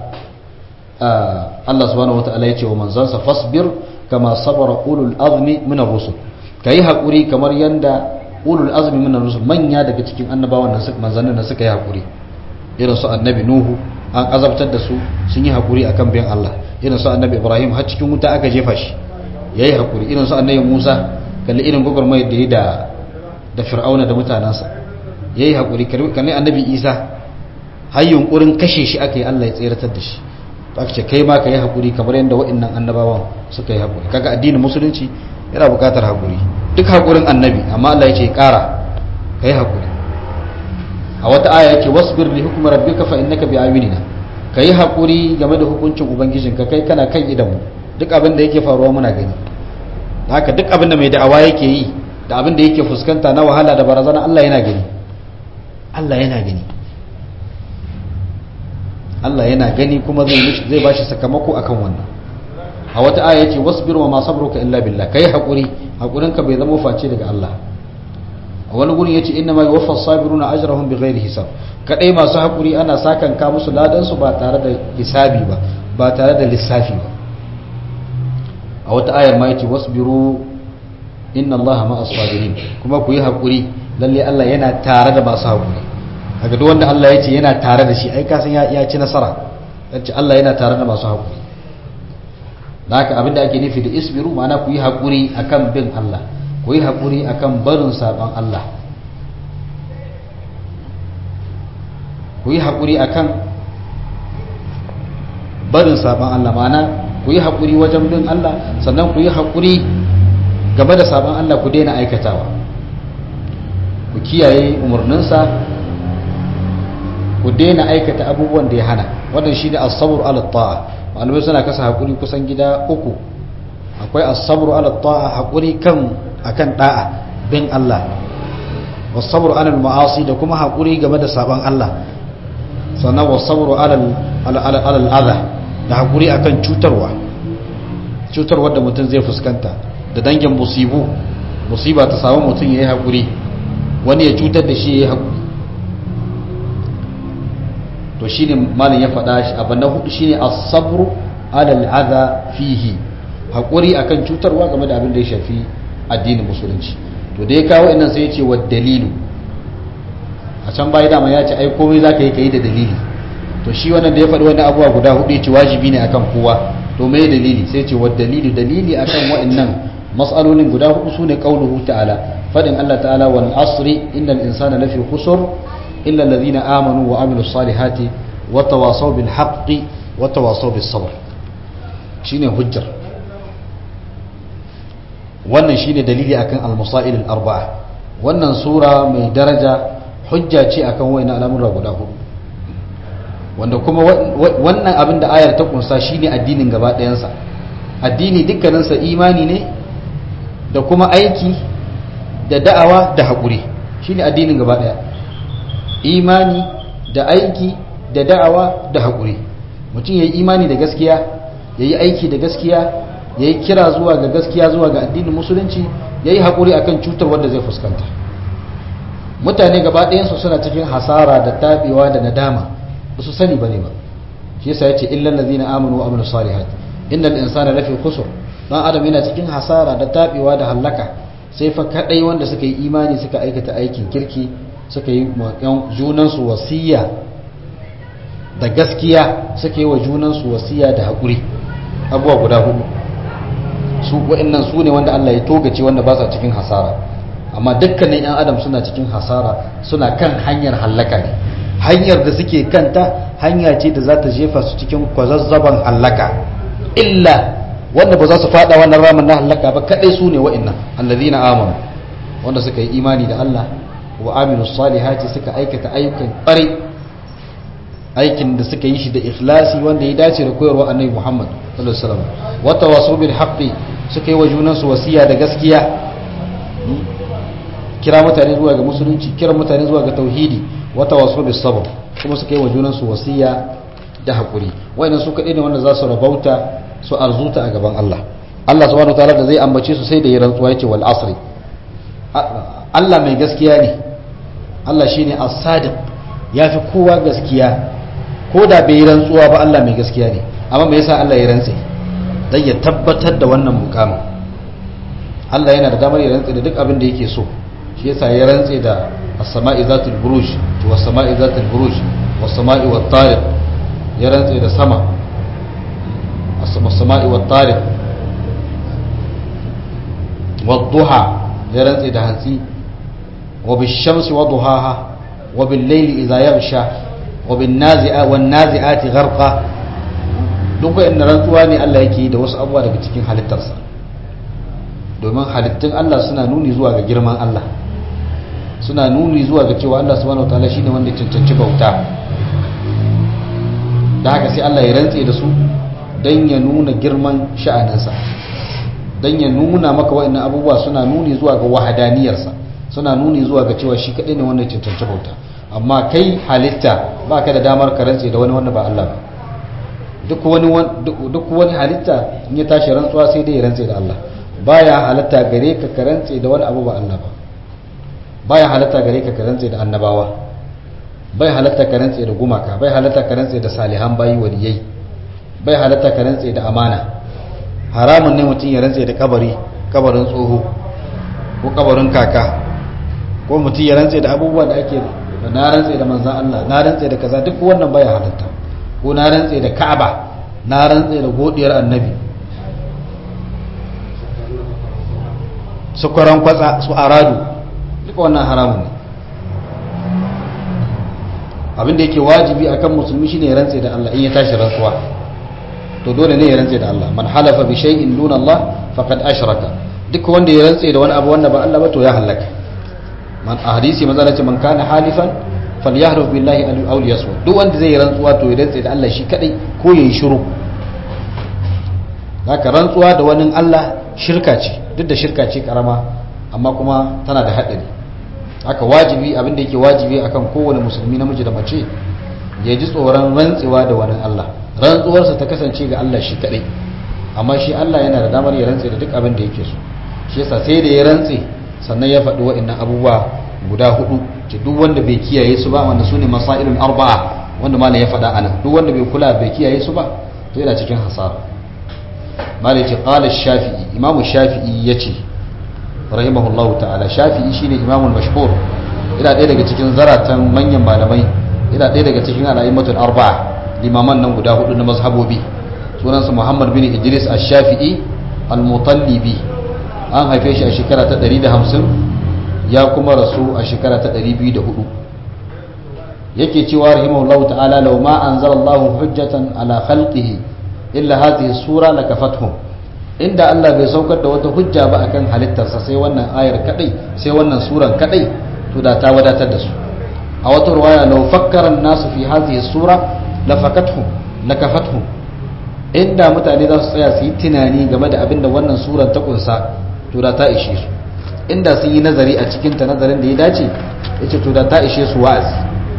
Allah subhanahu wataala ya ce wa manzansa fasbir kama sabara ulul azmi min ar-rusul kai hakuri kamar yanda ulul azmi min ar-rusul manya daga cikin annabawan nan suka manzannin da suka yi hakuri irin su annabi nuhu an azabtar da su sun yi hakuri akan bin Allah irin su annabi ibrahim har cikin wuta aka jefa shi yayi hakuri irin su annabi musa kalli irin gwagwarmayar da ya da da fir'auna da mutanansa yayi hakuri kalli annabi isa har yunkurin kashe shi aka yi Allah ya tseratar da shi aka ce kai ma ka yi hakuri kamar yadda wa'annan annabawan suka yi hakuri kaga addinin musulunci yana buƙatar hakuri duk hakurin annabi amma Allah ya ce ƙara ka yi hakuri a wata aya yake wasbir li hukmi rabbika fa innaka bi ayunina kai hakuri game da hukuncin ubangijinka kai kana kan idan mu duk abin da yake faruwa muna gani haka duk abin da mai da'awa yake yi da abin da yake fuskanta na wahala da barazana Allah yana gani Allah yana gani Allah yana gani kuma zai zai bashi sakamako akan wannan a wata aya yace wasbir wa ma sabruka illa billah kai hakuri hakurinka bai zama face daga Allah a wani gurin yace inna ma yuwaffas sabiruna ajrahum bighairi hisab kadai masu hakuri ana sakan ka musu ladan su ba tare da hisabi ba ba tare da lissafi ba a wata ayar ma yace wasbiru inna allaha ma'as sabirin kuma ku yi hakuri lalle Allah yana tare da masu hakuri kaga duk wanda Allah yace yana tare da shi ai ka san ya ci nasara yace Allah yana tare da masu hakuri da haka abinda ake nufi da isbiru ma'ana ku yi hakuri akan bin Allah ku yi haƙuri a kan barin saɓon Allah ku yi haƙuri a kan barin saɓon Allah mana ku yi haƙuri wajen bin Allah sannan ku yi haƙuri game da saɓon Allah ku daina aikatawa ku kiyaye umarninsa ku daina aikata abubuwan da ya hana wannan shi ne asabur alatta'a malamai suna kasa haƙuri kusan gida uku akwai asabur alatta'a haƙuri kan akan da'a bin Allah wasabru alal ma'asi da kuma haƙuri game da saban Allah sannan wasabru alal alal adha da haƙuri akan cutarwa cutarwa da mutum zai fuskanta da dangin musibu musiba ta samu mutum yayi haƙuri wani ya cutar da shi yayi haƙuri to shine malin ya faɗa shi abin na hudu shine as-sabru alal adha fihi haƙuri akan cutarwa game da abin da ya shafi addinin musulunci to da ya kawo innan sai ya ce wa dalilu a can baya dama ya ce ai komai za ka yi ka yi da dalili to shi wannan da ya faɗi wani abuwa guda hudu ya ce wajibi ne akan kowa to mai dalili sai ce wa dalilu dalili akan wa'annan mas'alolin guda hudu su ne qauluhu ta'ala fadin Allah ta'ala wal asri innal insana lafi khusr illa alladhina amanu wa amilus salihati wa tawasaw bil haqqi wa tawasaw bis sabr shine hujjar wannan shine dalili akan al-masail al-arba'a wannan sura mai daraja hujja ce akan wayannan al'amura guda hudu wanda kuma wannan abin da ayar ta kunsa shine addinin gaba ɗayansa addini dukkaninsa imani ne da kuma aiki da da'awa da haƙuri shine addinin gaba ɗaya imani da aiki da da'awa da haƙuri mutum ya yi imani da gaskiya ya yi aiki da gaskiya ya yi kira zuwa ga gaskiya zuwa ga addinin musulunci ya yi haƙuri a kan cutar wadda zai fuskanta mutane gaba ɗayansu suna cikin hasara da taɓewa da nadama ba su sani ba ne ba shi yasa ya ce illan lazi na amanu wa aminu salihat innal insana lafi kusur dan adam yana cikin hasara da taɓewa da hallaka sai fa kaɗai wanda suka yi imani suka aikata aikin kirki suka yi junansu wasiya da gaskiya suka yi wa junansu wasiya da haƙuri abubuwa guda hudu su wa'annan su ne wanda Allah ya togace wanda ba sa cikin hasara amma dukkanin yan adam suna cikin hasara suna kan hanyar hallaka ne hanyar da suke kanta hanya ce da za ta jefa su cikin kwazazzaban hallaka illa wanda ba za su fada wannan ramin na hallaka ba kadai su ne wa'annan allazina amanu wanda suka yi imani da Allah wa aminu salihati suka aikata ayyukan ƙwarai aikin da suka yi shi da ikhlasi wanda ya dace da koyarwa annabi Muhammad sallallahu alaihi wasallam wa tawasaw bil haqqi suka yi wa junansu wasiya da gaskiya kira mutane zuwa ga musulunci kira mutane zuwa ga tauhidi wa tawasaw bis sabr kuma suka yi wa junansu wasiya da hakuri wayannan su kadai ne wanda za su rabauta su arzuta a gaban Allah Allah subhanahu wataala da zai ambace su sai da ya rantsuwa yace wal asri Allah mai gaskiya ne Allah shine as-sadiq yafi kowa gaskiya ko da bai yi rantsuwa ba Allah mai gaskiya ne amma me yasa Allah ya rantse dan ya tabbatar da wannan mukamin Allah yana da damar ya rantse da duk abin da yake so shi yasa ya rantse da as-sama'i zatul buruj to was-sama'i zatul buruj was-sama'i wat-tariq ya rantse da sama as-sama'i wat-tariq wad-duha ya rantse da hantsi wa bish-shamsi wa duhaha wa bil-layli idha yaghsha wa bin-nazi'a wan-nazi'ati gharqa duk wa'annan rantsuwa ne Allah yake da wasu abubuwa daga cikin halittarsa domin halittun Allah suna nuni zuwa ga girman Allah suna nuni zuwa ga cewa Allah subhanahu wataala shine wanda ya cancanci bauta da haka sai Allah ya rantse da su dan ya nuna girman sha'aninsa dan ya nuna maka wa'annan abubuwa suna nuni zuwa ga wahadaniyarsa suna nuni zuwa ga cewa shi kadai ne wanda ya cancanci bauta amma kai halitta baka da damar ka rantse da wani wanda ba Allah ba duk wani duk wani halitta in ya tashi rantsuwa sai dai ya rantse da Allah baya halatta gare ka ka rantse da wani abu ba Allah ba baya halatta gare ka ka rantse da annabawa bai halatta ka rantse da gumaka bai halatta ka rantse da salihan bayi waliyai bai halatta ka rantse da amana haramun ne mutum ya rantse da kabari kabarin tsoho ko kabarin kaka ko mutum ya rantse da abubuwan da ake na rantse da manzan Allah na rantse da kaza duk wannan baya halatta ko na rantse da Ka'aba na rantse da godiyar annabi su kwaran kwatsa su aradu duka wannan haramun ne abin da yake wajibi akan musulmi shine ya rantse da Allah in ya tashi rantsuwa to dole ne ya rantse da Allah man halafa bi shay'in duna Allah faqad ashraka duk wanda ya rantse da wani abu wanda ba Allah ba to ya halaka man a hadisi manzo Allah ce man kana halifan falyahruf billahi aw liyasmut duk wanda zai rantsuwa to ya rantse da Allah shi kadai ko yayi shiru haka rantsuwa da wani Allah shirka ce duk da shirka ce karama amma kuma tana da haɗari haka wajibi abinda yake wajibi akan kowane musulmi namiji da mace ya ji tsoron rantsewa da wani Allah rantsuwarsa ta kasance ga Allah shi kaɗai amma shi Allah yana da damar ya rantse da duk abin da yake so shi yasa sai da ya rantse sannan ya faɗi wa'annan abubuwa guda hudu ce duk wanda bai kiyaye su ba wanda su ne masailun arba'a wanda malam ya faɗa anan duk wanda bai kula bai kiyaye su ba to yana cikin hasara malai ce qala shafi'i imamu shafi'i yace rahimahullahu ta'ala shafi'i shine imamul mashhur ina ɗaya daga cikin zaratan manyan malamai ina ɗaya daga cikin al'aimatul arba'a limaman nan guda hudu na mazhabobi sunansa muhammad bin idris ash-shafi'i al-mutallibi an haife shi a shekara ta 150 ya kuma rasu a shekara ta 204 yake cewa rahimahullahu ta'ala law ma anzalallahu hujjatan ala khalqihi illa hadhihi sura lakafathum inda Allah bai saukar da wata hujja ba akan halittarsa sai wannan ayar kadai sai wannan suran kadai to da ta wadatar da su a wata ruwaya law fakkara an-nasu fi hadhihi sura lafakathum lakafathum inda mutane za su tsaya su yi tunani game da abin da wannan suran ta kunsa to da ta ishe su inda sun yi nazari a cikin ta nazarin da ya dace yace to da ta ishe su wa'azi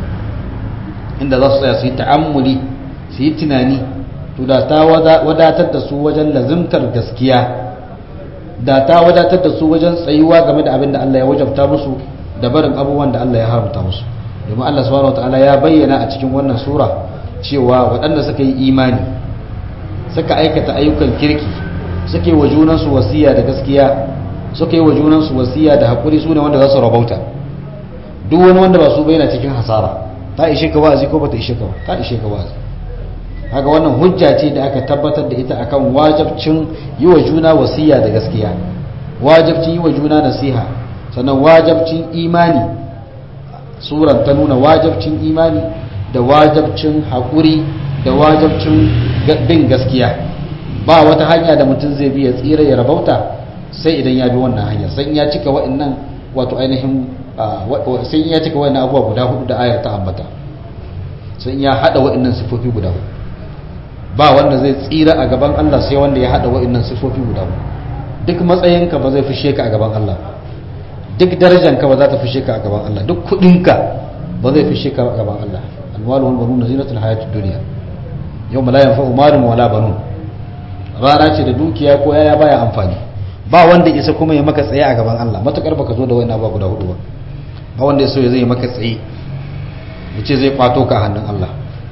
inda za su tsaya su yi ta'ammuli su yi tunani to da ta wadatar da su wajen lazimtar gaskiya da ta wadatar da su wajen tsayuwa game da abin da Allah ya wajabta musu da barin abubuwan da Allah ya haramta musu domin Allah subhanahu wataala ya bayyana a cikin wannan sura cewa waɗanda suka yi imani suka aikata ayyukan kirki suka yi wa junansu wasiya da gaskiya suka yi wa junansu wasiya da haƙuri su ne wanda za su rabauta duk wani wanda ba su bayyana cikin hasara ta ishe ka wa'azi ko ba ta ishe ka ba ta ishe ka wa'azi haka wannan hujja ce da aka tabbatar da ita akan wajabcin yi wa juna wasiya da gaskiya wajabcin yi wa juna nasiha sannan wajabcin imani suran ta nuna wajabcin imani da wajabcin haƙuri da wajabcin bin gaskiya ba wata hanya da mutum zai bi ya tsira ya rabauta sai idan ya bi wannan hanyar sai ya cika wa'annan wato ainihin sai ya cika wa'annan abubuwa guda hudu da ayar ta ambata sai ya hada wa'annan sifofi guda hudu ba wanda zai tsira a gaban Allah sai wanda ya hada wa'annan sifofi guda hudu duk matsayinka ba zai fishe ka a gaban Allah duk darajanka ba za ta fishe ka a gaban Allah duk kudinka ba zai fishe ka a gaban Allah alwalu wal banun zinatul hayatid dunya yawma la yanfa'u malun wala banun rana ce da dukiya ko yaya baya amfani ba wanda isa kuma ya maka tsaye a gaban Allah matukar baka zo da wani abu guda hudu ba ba wanda ya so ya zai maka tsaye yace zai kwato ka hannun Allah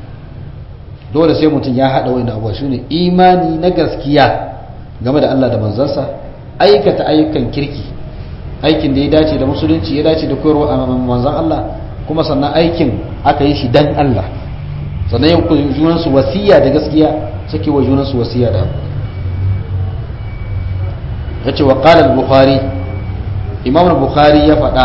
dole sai mutum ya hada wani abu shine imani na gaskiya game da Allah da manzansa aikata ayyukan kirki aikin da ya dace da musulunci ya dace da koyarwa a manzon Allah kuma sannan aikin aka yi shi dan Allah sannan yin junansu wasiya da gaskiya suke wa junansu wasiya da ya ce wa ƙalar bukhari imam bukhari ya faɗa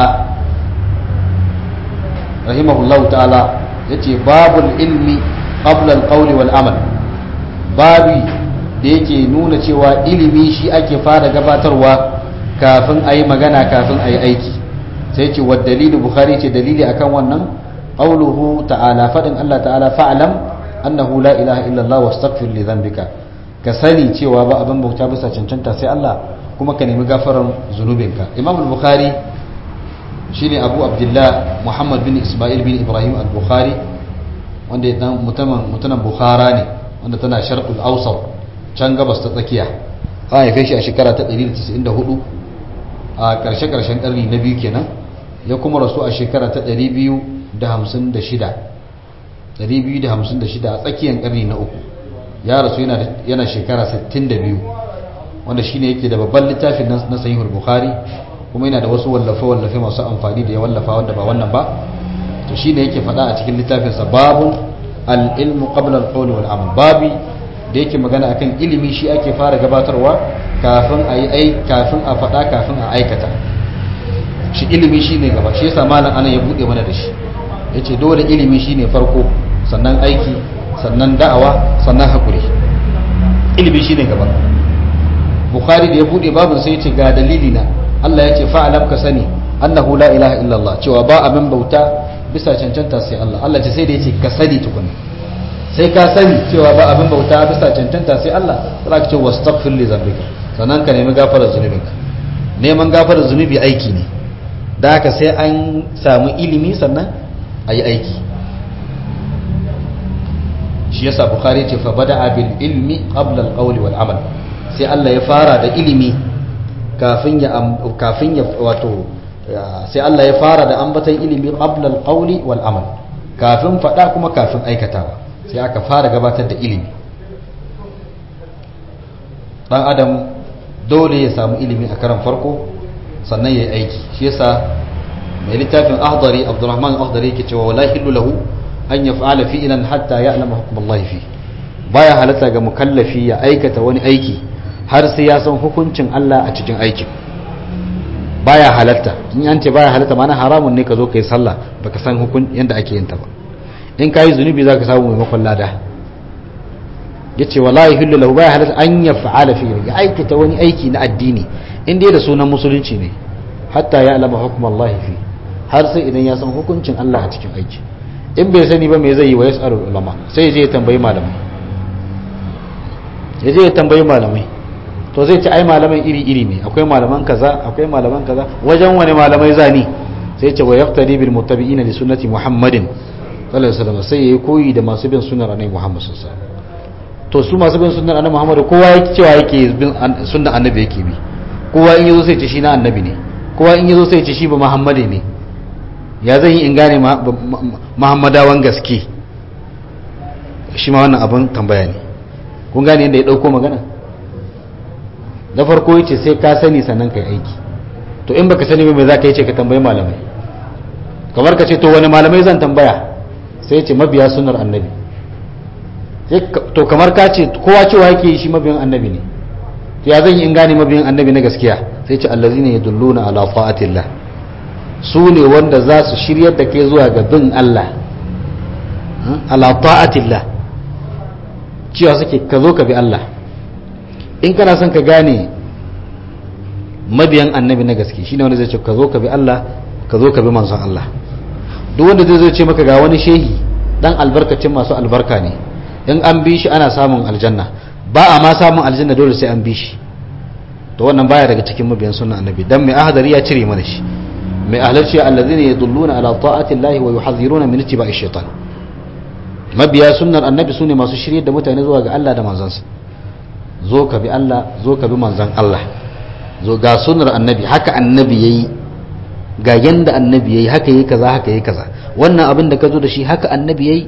rahimahullahu ta'ala ya ce babul ilmi qabla al wal amal babi da yake nuna cewa ilimi shi ake fara gabatarwa kafin a yi magana kafin a yi aiki sai ce wa dalilu bukhari ce dalili akan wannan qawluhu ta'ala fadin Allah ta'ala fa'lam annahu la ilaha illa Allah wastaghfir li dhanbika ka sani cewa ba abin bauta bisa cancanta sai Allah kuma ka nemi gafaran zunubinka Imam al-Bukhari shine Abu Abdullah Muhammad bin Ismail bin Ibrahim al-Bukhari wanda dan mutumin mutumin Bukhara ne wanda tana Sharqul Awsat can gabas ta tsakiya an haife shi a shekara ta 194 a karshe-karshen karni na biyu kenan ya kuma rasu a shekara ta 256 256 a tsakiyar karni na uku ya rasu yana shekara 62 wanda shine yake da babban littafin na sahihul bukhari kuma yana da wasu wallafe-wallafe masu amfani da ya wallafa wanda ba wannan ba to shine yake faɗa a cikin littafinsa babu al-ilmu qabla al-qawli wal amal babi da yake magana akan ilimi shi ake fara gabatarwa kafin a yi kafin a faɗa kafin a aikata shi ilimi shi ne gaba shi yasa malam ana ya buɗe mana da shi ya ce dole ilimi shi ne farko sannan aiki sannan da'awa sannan haƙuri ilimi shi ne gaba bukhari da ya buɗe babin sai ya ce ga dalili na allah ya ce fa'alam ka sani annahu la ilaha illallah cewa ba abin bauta bisa cancanta sai allah allah ce sai da ya ce ka sani tukuna sai ka sani cewa ba abin bauta bisa cancanta sai Allah za ka ce wastaghfir li zambika sannan ka nemi gafarar zunubinka neman gafarar zunubi aiki ne da haka sai an samu ilimi sannan a yi aiki shi yasa bukhari ce fa bada bil ilmi qabla al qawli wal amal sai Allah ya fara da ilimi kafin ya kafin ya wato sai Allah ya fara da ambatan ilimi qabla al qawli wal amal kafin fada kuma kafin aikatawa sai aka fara gabatar da ilimi dan adam dole ya samu ilimi a karan farko sannan ya yi aiki shi yasa mai littafin ahdari abdurrahman ahdari yake cewa wala hillu lahu an yaf'ala fi'lan hatta ya'lama hukm Allah fi baya halatta ga mukallafi ya aikata wani aiki har sai ya san hukuncin Allah a cikin aikin baya halatta in an ce baya halatta mana haramun ne ka zo kai sallah baka san hukun yanda ake yin ta ba in ka yi zunubi za ka samu maimakon lada ya ce wallahi hillu lahu baya halatta an ya fa'ala fi ya aikata wani aiki na addini in dai da sunan musulunci ne hatta ya alama hukum Allah fi har sai idan ya san hukuncin Allah a cikin aiki in bai sani ba me zai yi wa yas'alul ulama sai ya je ya tambayi malamai ya je ya tambayi malamai to zai ci ai malaman iri iri ne akwai malaman kaza akwai malaman kaza wajen wani malamai zani sai ce wa yaqtadi bil muttabi'ina li sunnati muhammadin sallallahu alaihi wasallam sai yayi koyi da masu bin sunnar annabi Muhammad sallallahu alaihi wasallam to su masu bin sunnar annabi Muhammad kowa yake cewa yake bin sunnar annabi yake bi kowa in yazo sai ce shi na annabi ne kowa in yazo sai ce shi ba Muhammadi ne ya zan yi in gane Muhammadawan gaske shi ma wannan abin tambaya ne kun gane yadda ya dauko magana da farko yace sai ka sani sannan kai aiki to in baka sani ba me za ka yi ce ka tambayi malamai kamar ka ce to wani malamai zan tambaya sai ce mabiya sunar annabi to kamar ka ce kowa cewa yake shi mabiyan annabi ne to ya zan yi in gane mabiyan annabi na gaskiya sai ce allazina yadulluna ala ta'atillah su ne wanda za su shiryar da kai zuwa ga bin Allah ala ta'atillah cewa suke ka zo ka bi Allah in kana son ka gane mabiyan annabi na gaske shine wanda zai ce ka zo ka bi Allah ka zo ka bi manzon Allah duk wanda zai zo ce maka ga wani shehi dan albarkacin masu albarka ne in an bi shi ana samun aljanna ba a ma samun aljanna dole sai an bi shi to wannan baya daga cikin mabiyan sunnan annabi dan mai ahadari ya cire mana shi mai ahlarci allazina yadulluna ala ta'ati llahi wa yuhadhiruna min ittiba'i shaytan mabiya sunnar annabi sune masu shirye da mutane zuwa ga Allah da manzansa zo ka bi Allah zo ka bi manzan Allah zo ga sunnar annabi haka annabi yayi ga yanda annabi yayi haka yayi kaza haka yayi kaza wannan abin da ka zo da shi haka annabi yayi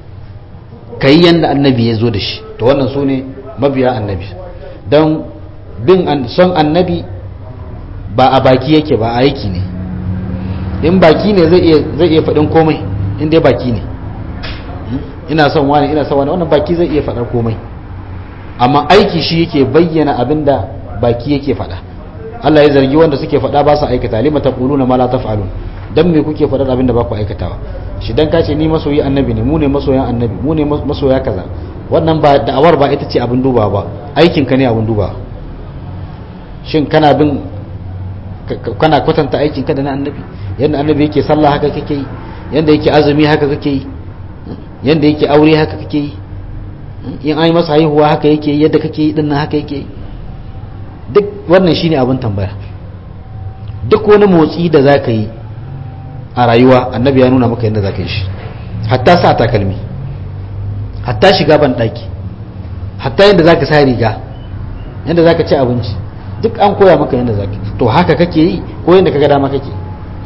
kai yanda annabi ya zo da shi to wannan sune mabiya annabi dan bin son annabi ba a baki yake ba a aiki ne in baki ne zai iya faɗin komai in dai baki ne ina son wani ina son wani wannan baki zai iya faɗar komai amma aiki shi yake bayyana abin da baki yake faɗa Allah ya zargi wanda suke faɗa ba su aikata lima taquluna ma la taf'alun dan me kuke faɗar abin da ba ku aikatawa shi dan ka ce ni masoyi annabi ne mu ne masoyan annabi mu ne masoya kaza wannan ba da'awar ba ita ce abin dubawa ba aikin ka ne abin dubawa shin kana bin kana kwatanta aikin ka da na annabi yadda annabi yake sallah haka kake yi yadda yake azumi haka kake yi yadda yake aure haka kake yi in an yi masa haihuwa haka yake yi yadda kake yi dinnan haka yake yi duk wannan shine abin tambaya duk wani motsi da za ka yi a rayuwa annabi ya nuna maka yadda za ka yi shi hatta sa takalmi hatta shiga ban ɗaki hatta yadda za ka sa riga yadda za ka ci abinci duk an koya maka yadda za ka to haka kake yi ko yadda ka ga dama kake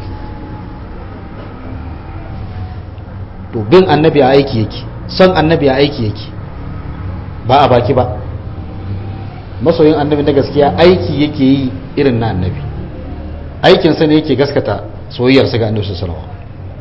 to bin annabi a aiki yake son annabi a aiki yake ba a baki ba masoyin annabi na gaskiya aiki yake yi irin na annabi aikinsa ne yake gaskata soyayyarsa ga annabi sallallahu alaihi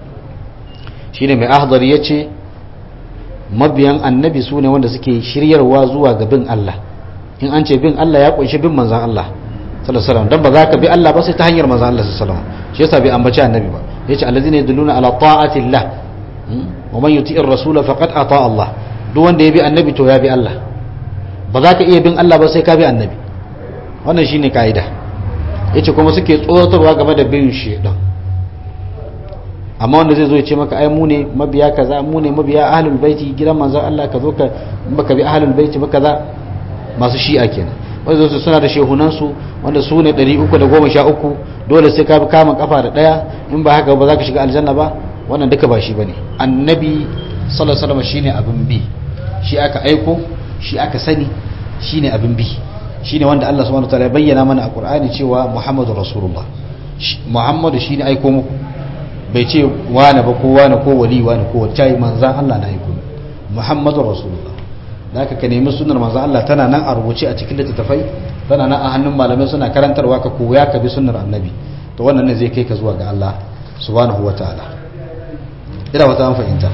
shine mai ahdar yace mabiyan annabi su ne wanda suke shiryarwa zuwa ga bin Allah in an ce bin Allah ya kunshi bin manzan Allah sallallahu alaihi wasallam dan ba za ka bi Allah ba sai ta hanyar manzan Allah sallallahu alaihi wasallam shi yasa bai ambaci annabi ba yace allazina yadulluna ala ta'ati Allah wa man yuti'ir rasula faqad ata Allah duk wanda ya bi annabi to ya bi Allah ba za ka iya bin Allah ba sai ka bi annabi wannan shine kaida yace kuma suke tsoratarwa game da bin shedan amma wanda zai zo ya ce maka ai mu ne mabiya kaza mu ne mabiya ahlul baiti gidan manzon Allah ka zo ka baka bi ahlul baiti ba kaza masu shi'a kenan wanda su suna da shehunan su wanda su ne 313 dole sai ka bi kama kafa da daya in ba haka ba za ka shiga aljanna ba wannan duka ba shi bane annabi sallallahu alaihi wasallam shine abin bi shi aka aiko shi aka sani shine abin bi shine wanda Allah subhanahu wataala ya bayyana mana a Qur'ani cewa Muhammadu Rasulullah Muhammadu shine aiko muku bai ce wane ba ko wane ko wali wane ko wacce manzan Allah na aiko Muhammadu Rasulullah da aka ka nemi sunnar manzan Allah tana nan a rubuce a cikin littattafai tana nan a hannun malamai suna karantarwa ka koya ka bi sunnar annabi to wannan ne zai kai ka zuwa ga Allah subhanahu wataala ina wata an fahimta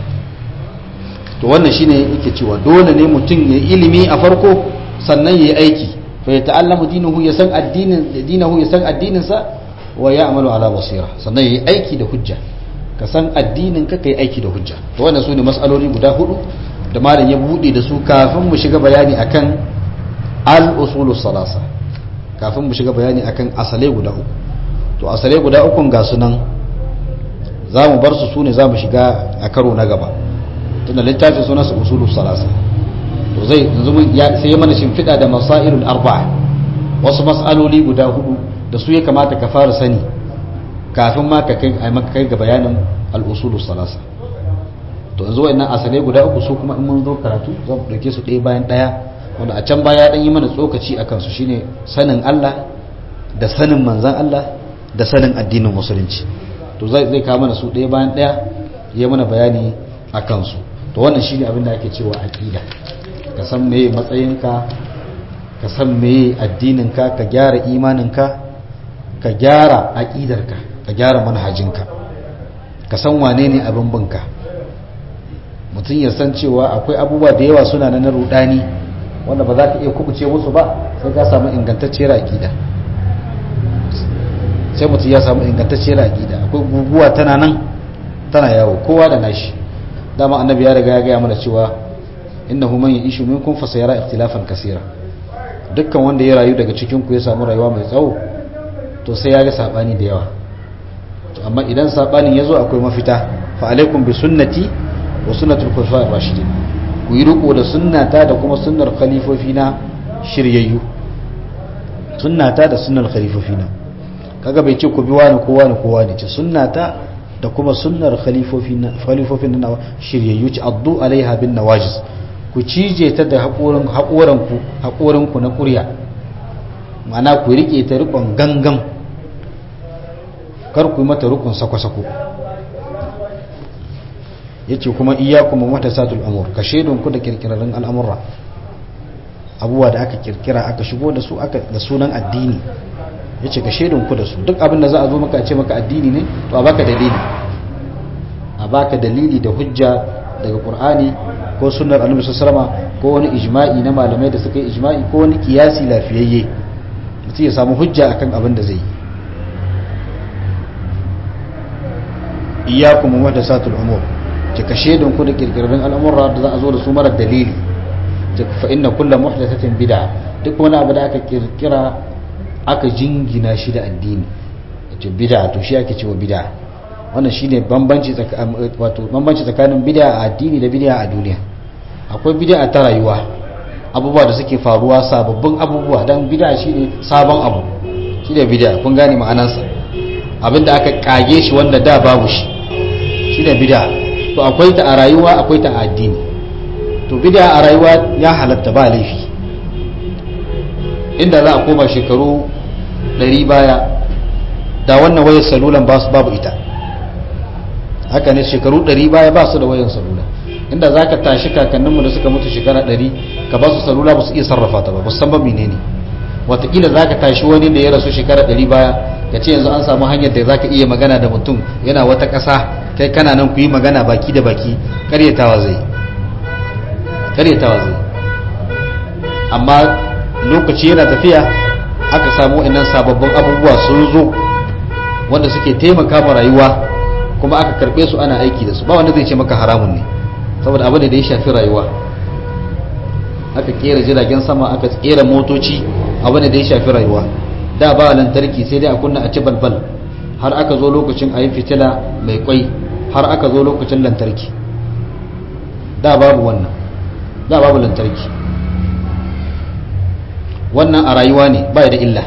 to wannan shine yake cewa dole ne mutum ya ilimi a farko sannan ya yi aiki fa ya ta'allamu dinahu ya san addinin dinahu ya san addinin sa wa ya'malu ala basira sannan ya yi aiki da hujja ka san addinin ka kai aiki da hujja to wannan sune mas'aloli guda hudu da malam ya bude da su kafin mu shiga bayani akan al usulus salasa kafin mu shiga bayani akan asalai guda uku to asalai guda uku ga sunan za mu bar su su ne za mu shiga a karo na gaba tunda littafin suna su usulu salasa to zai yanzu sai mana shimfiɗa da masailul arba'a wasu mas'aloli guda hudu da su ya kamata ka fara sani kafin ma ka kai maka kai ga bayanin al-usulu salasa to yanzu wayannan asalai guda uku su kuma in mun zo karatu za mu dauke su ɗaya bayan ɗaya wanda a can baya dan yi mana tsokaci akan su shine sanin Allah da sanin manzon Allah da sanin addinin musulunci to zai zai kawo mana su ɗaya bayan ɗaya ya mana bayani a kansu to wannan shine abin da ake cewa aqida ka san meye matsayinka ka san meye addininka ka gyara imaninka ka gyara aqidarka ka gyara manhajinka ka san wane ne abin binka mutum ya san cewa akwai abubuwa da yawa suna na rudani wanda ba za ka iya kubuce musu ba sai ka samu ingantacciyar aqida sai mutum ya samu ingantacciyar aqida akwai guguwa tana nan tana yawo kowa da nashi dama annabi ya riga ya gaya mana cewa innahu man yishu minkum fa sayara ikhtilafan kaseera dukkan wanda ya rayu daga cikin ku ya samu rayuwa mai tsawo to sai ya ga sabani da yawa to amma idan sabanin yazo akwai mafita fa alaikum bi sunnati wa sunnatul khulafa'ir rashidin ku yi riko da sunnata da kuma sunnar khalifofi na shiryayyu sunnata da sunnar khalifofi na kaga bai ce ku bi wani ko wani ko wani ce sunnata da kuma sunnar khalifofin na shiryayyu ci addu alaiha bin nawajis ku cije ta da haƙoranku na ƙurya ma'ana ku riƙe ta riƙon gangan kar ku yi mata riƙon sako-sako ya ce kuma iya kuma mata satul amur ka shaidunku da kirkirarren al'amurra abubuwa da aka kirkira aka shigo da su aka da sunan addini yace ka shaidun ku da su duk abin da za a zo maka a ce maka addini ne to a baka dalili a baka dalili da hujja daga qur'ani ko sunnar annabi sallallahu alaihi ko wani ijma'i na malamai da suka yi ijma'i ko wani kiyasi lafiyayye mutum ya samu hujja akan abin da zai yi iyyakum muhdathatul umur ki kashe don ku da kirkirin al'amura da za a zo da su mara dalili fa inna kullu muhdathatin bid'a duk wani abu da aka kirkira aka jingina shi da addini yace bid'a to shi ake cewa bid'a wannan shine bambanci wato bambanci tsakanin bid'a a addini da bid'a a duniya akwai bid'a ta rayuwa abubuwa da suke faruwa sababbin abubuwa dan bid'a shine sabon abu shine bid'a kun gane ma'anarsa abinda aka kage shi wanda da babu shi shine bid'a to akwai ta a rayuwa akwai ta a addini to bid'a a rayuwa ya halatta ba laifi inda za a koma shekaru 100 baya da wannan wayar salulan ba su babu ita haka ne shekaru 100 baya ba su da wayar salula inda za ka tashi kakanninmu da suka mutu shekara 100 ka ba su salula ba su iya sarrafa ta ba ba san ba menene watakila za ka tashi wani da ya rasu shekara 100 baya ka ce yanzu an samu hanyar da za ka iya magana da mutum yana wata ƙasa kai kana nan ku yi magana baki da baki karyatawa zai karyatawa zai amma lokaci yana tafiya aka samu wa'annan sababbin abubuwa sun zo wanda suke taimaka ma rayuwa kuma aka karbe su ana aiki da su ba wanda zai ce maka haramun ne saboda abu ne da ya shafi rayuwa aka kera jiragen sama aka kera motoci abu ne da ya shafi rayuwa da ba lantarki sai dai a kunna a ci balbal har aka zo lokacin a yi fitila mai kwai har aka zo lokacin lantarki da babu wannan da babu lantarki wannan a rayuwa ne ba da illa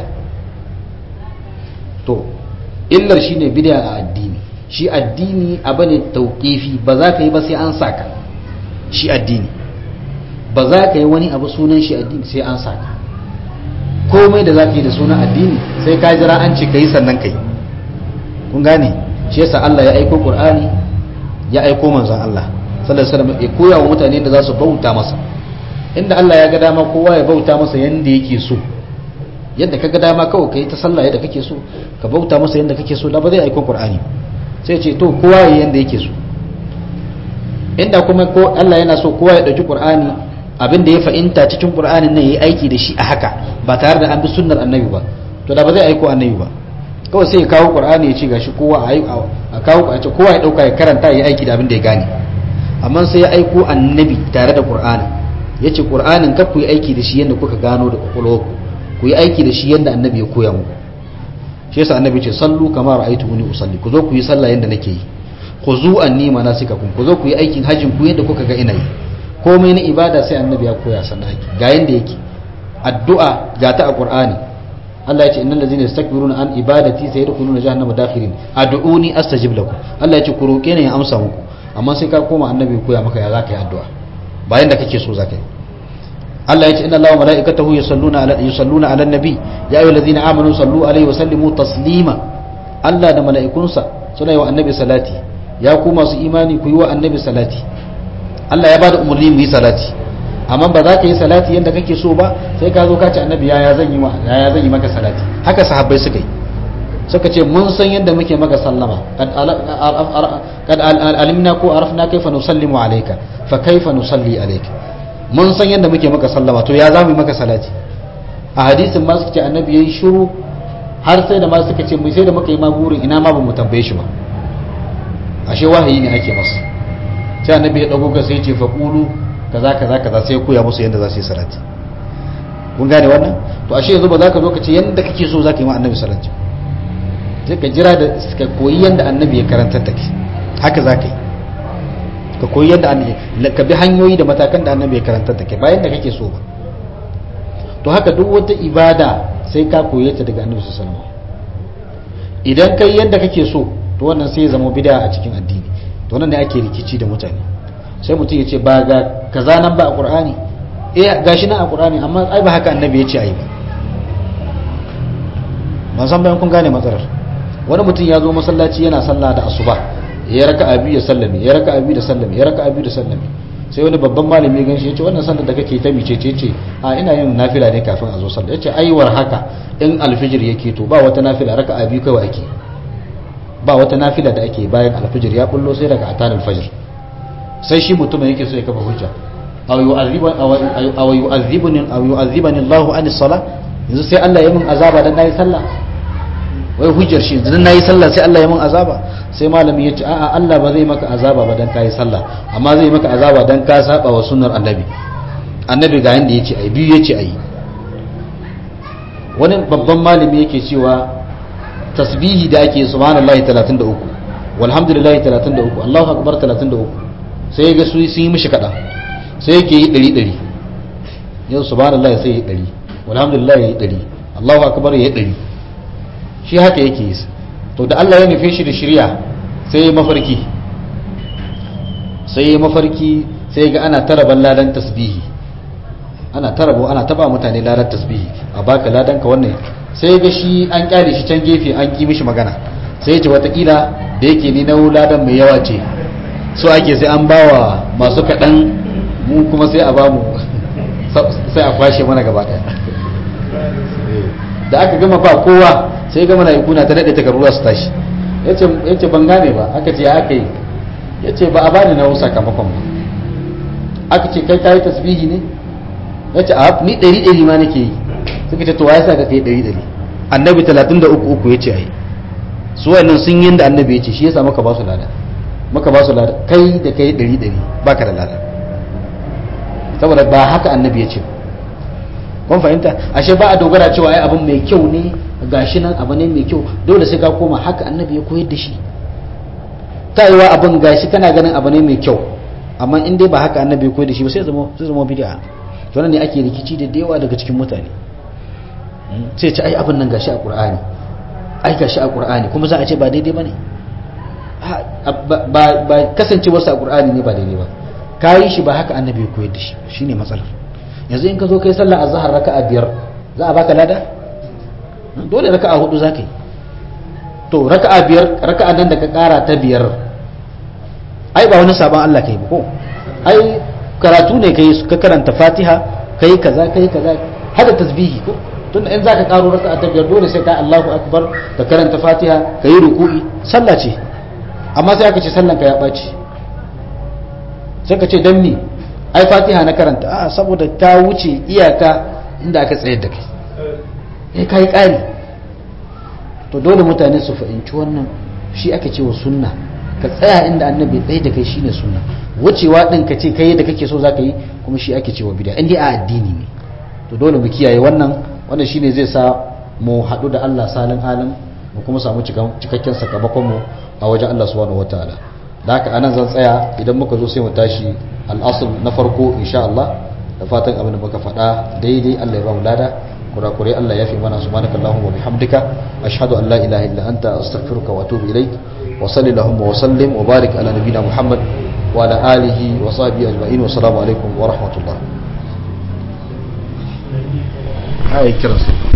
to illar shi ne bid'a a addini shi addini abu ne tauƙifi ba za ka yi ba sai an saka shi addini ba za ka yi wani abu sunan shi addini sai an saka komai da za ka yi da sunan addini sai ka jira an ce ka yi sannan ka yi kun gane shi yasa Allah ya aiko Qur'ani ya aiko manzon Allah sallallahu alaihi wasallam ya koya wa mutane da za su bauta masa inda Allah ya ga dama kowa ya bauta masa yanda yake so yadda ka ga dama kawai kai ta sallah yadda kake so ka bauta masa yanda kake so da ba zai aiko Qur'ani sai ce to kowa ya yanda yake so inda kuma ko Allah yana so kowa ya dauki Qur'ani abin da ya fahimta cikin Qur'anin nan yayi aiki da shi a haka ba tare da an bi sunnar annabi ba to da ba zai aiko annabi ba kawai sai ya kawo qur'ani ya ce gashi kowa a kawo a ce kowa ya dauka ya karanta ya aiki da abin da ya gane amma sai ya aiko annabi tare da qur'ani ya ce qur'anin kar ku yi aiki da shi yadda kuka gano da kwakwalwarku ku yi aiki da shi yadda annabi ya koya muku shi yasa annabi ce sallu kama ra'aytumuni usalli ku zo ku yi sallah yadda nake yi ku zu anni manasikakum ku zo ku yi aikin hajjin ku yadda kuka ga ina yi komai na ibada sai annabi ya koya sannan ake ga yanda yake addu'a ga ta a qur'ani Allah ya ce innal ladzina yastakbiruna an ibadati sayadkhuluna jahannama dakhirin ad'uni astajib lakum Allah ya ce ku roke ne ya amsa muku amma sai ka koma annabi koya maka ya zaka yi addu'a bayan da kake so zaka yi Allah ya ce inna Allaha malaikatahu yusalluna ala yusalluna ala nabi ya ayyuhal ladzina amanu sallu alaihi wa sallimu taslima Allah da mala'ikunsa suna yi wa annabi salati ya ku masu imani ku yi wa annabi salati Allah ya bada umarni mu yi salati amma ba za ka yi salati yadda kake so ba sai ka zo ka ce annabi yaya zan yi yaya zan yi maka salati haka sahabbai suka yi suka ce mun san yadda muke maka sallama kad alimna ko arafna kaifa nusallimu alayka fa kaifa nusalli alayka mun san yadda muke maka sallama to ya zamu yi maka salati a hadisin ma suka ce annabi yayi shiru har sai da ma suka ce mu sai da muka yi ma burin ina ma ba mu tambaye shi ba ashe wahayi ne ake masa sai annabi ya dago ka sai ya ce fa qulu kaza kaza kaza sai koya musu yadda za su yi salati kun gane wannan to ashe yanzu ba za ka zo ka ce yadda kake so za ka yi wa annabi salati sai ka jira da ka koyi yadda annabi ya karantar da kai haka za ka yi ka koyi yadda annabi ka bi hanyoyi da matakan da annabi ya karantar da kai bayan da kake so ba to haka duk wata ibada sai ka koye ta daga annabi sallallahu alaihi wasallam idan kai yadda kake so to wannan sai ya zama bid'a a cikin addini to nan ne ake rikici da mutane sai mutum ya ce ba ga kaza nan ba a ƙur'ani eh gashi nan a ƙur'ani amma ai ba haka annabi ya ce ai ba ban san bayan kun gane matsalar wani mutum ya zo masallaci yana sallah da asuba ya raka abi ya sallame ya raka abi da sallame ya raka abi da sallame sai wani babban malami gan shi ya ce wannan sallar da kake ta mice ce ce a ina yin nafila ne kafin a zo sallar ya ce aiwar haka in alfijir yake to ba wata nafila raka a biyu kawai ake ba wata nafila da ake bayan alfijir ya bullo sai daga atan alfajir sai shi mutumin yake so ya kafa hujja aw yu'adhibuni aw yu'adhibani Allahu an as-salah yanzu sai Allah ya min azaba dan nayi sallah wai hujjar shi dan nayi sallah sai Allah ya min azaba sai malami ya ce a'a Allah ba zai maka azaba ba dan kai sallah amma zai maka azaba dan ka saba wa sunnar annabi annabi ga yanda yace ai biyu yace ai wani babban malami yake cewa tasbihi da ake subhanallahi 33 walhamdulillahi 33 Allahu akbar 33 sai ga su sun yi mishi kada sai yake yi 100 100 yau subhanallahi sai yi 100 walhamdulillahi yi 100 Allahu akbar yi 100 shi haka yake yi to da Allah ya nufe shi da shirya sai ya mafarki sai ya mafarki sai ga ana taraban ladan tasbihi ana tarabo ana taba mutane ladan tasbihi a baka ladan ka wannan sai ga shi an kyale shi can gefe an ki mishi magana sai ya ce watakila da yake ni na ladan mai yawa ce so ake sai an bawa masu kaɗan mu kuma sai a ba mu sai a kwashe mana gaba ɗaya da aka gama ba kowa sai gama na ikuna ta daɗe takarura su tashi ya ce ban gane ba aka ce ya aka yi ya ce ba a bani na sakamakon ba aka ce kai kayi tasbihi ne ya ce a ni ɗari ɗari ma nake yi suka ce to ya sa ka kai ɗari ɗari annabi talatin da uku uku ya ce a yi su wannan sun yi da annabi ya ce shi ya sa maka ba su lada maka ba su lada kai da kai ɗari ɗari ba ka da lada saboda ba haka annabi ya ce kun fahimta ashe ba a dogara cewa ai abin mai kyau ne gashi nan abu ne mai kyau dole sai ka koma haka annabi ya koyar da shi ta yi wa abin gashi kana ganin abu ne mai kyau amma in dai ba haka annabi ya koyar da shi ba sai zama sai zama bid'a to ne ake rikici da yawa daga cikin mutane sai ce ai abin nan gashi a qur'ani ai gashi a qur'ani kuma za a ce ba daidai bane ba ba kasancewar sa a qur'ani ne ba daidai ba kayi shi ba haka annabi ya koyar da shi shine matsalar yanzu in ka zo kai sallah azhar raka'a biyar za a baka lada dole raka'a hudu zaka yi to raka'a biyar raka'a nan da ka kara ta biyar ai ba wani sabon Allah kai ba ko ai karatu ne kai ka karanta Fatiha kai kaza kai kaza hada tasbihi ko tunda in zaka karo raka'a ta biyar dole sai ka Allahu akbar ka karanta Fatiha kai ruku'i sallah ce amma sai aka ce sallan ka ya baci sai ka ce dan ni ai Fatiha na karanta a saboda ta wuce iyaka inda aka tsayar da kai eh kai kari to dole mutane su fahimci wannan shi aka ce wa sunna ka tsaya inda annabi tsaye da kai shine sunna wucewa din ka ce kai da kake so zaka yi kuma shi ake cewa bid'a indai a addini ne to dole mu kiyaye wannan wannan shine zai sa mu haɗu da Allah salin halin mu kuma samu cikakken sakamakon mu a wajen Allah subhanahu wataala da haka anan zan tsaya idan muka zo sai mu tashi al'asul na farko insha Allah da fatan abin da muka faɗa daidai Allah ya ba mu lada kurakurai Allah ya fi mana subhanakallahumma wa bihamdika ashhadu an la ilaha illa anta astaghfiruka wa atubu ilaik wa sallallahu wa sallim wa barik ala nabiyyina muhammad wa ala alihi wa sahbihi ajma'in wa assalamu alaikum wa rahmatullah ai kiransu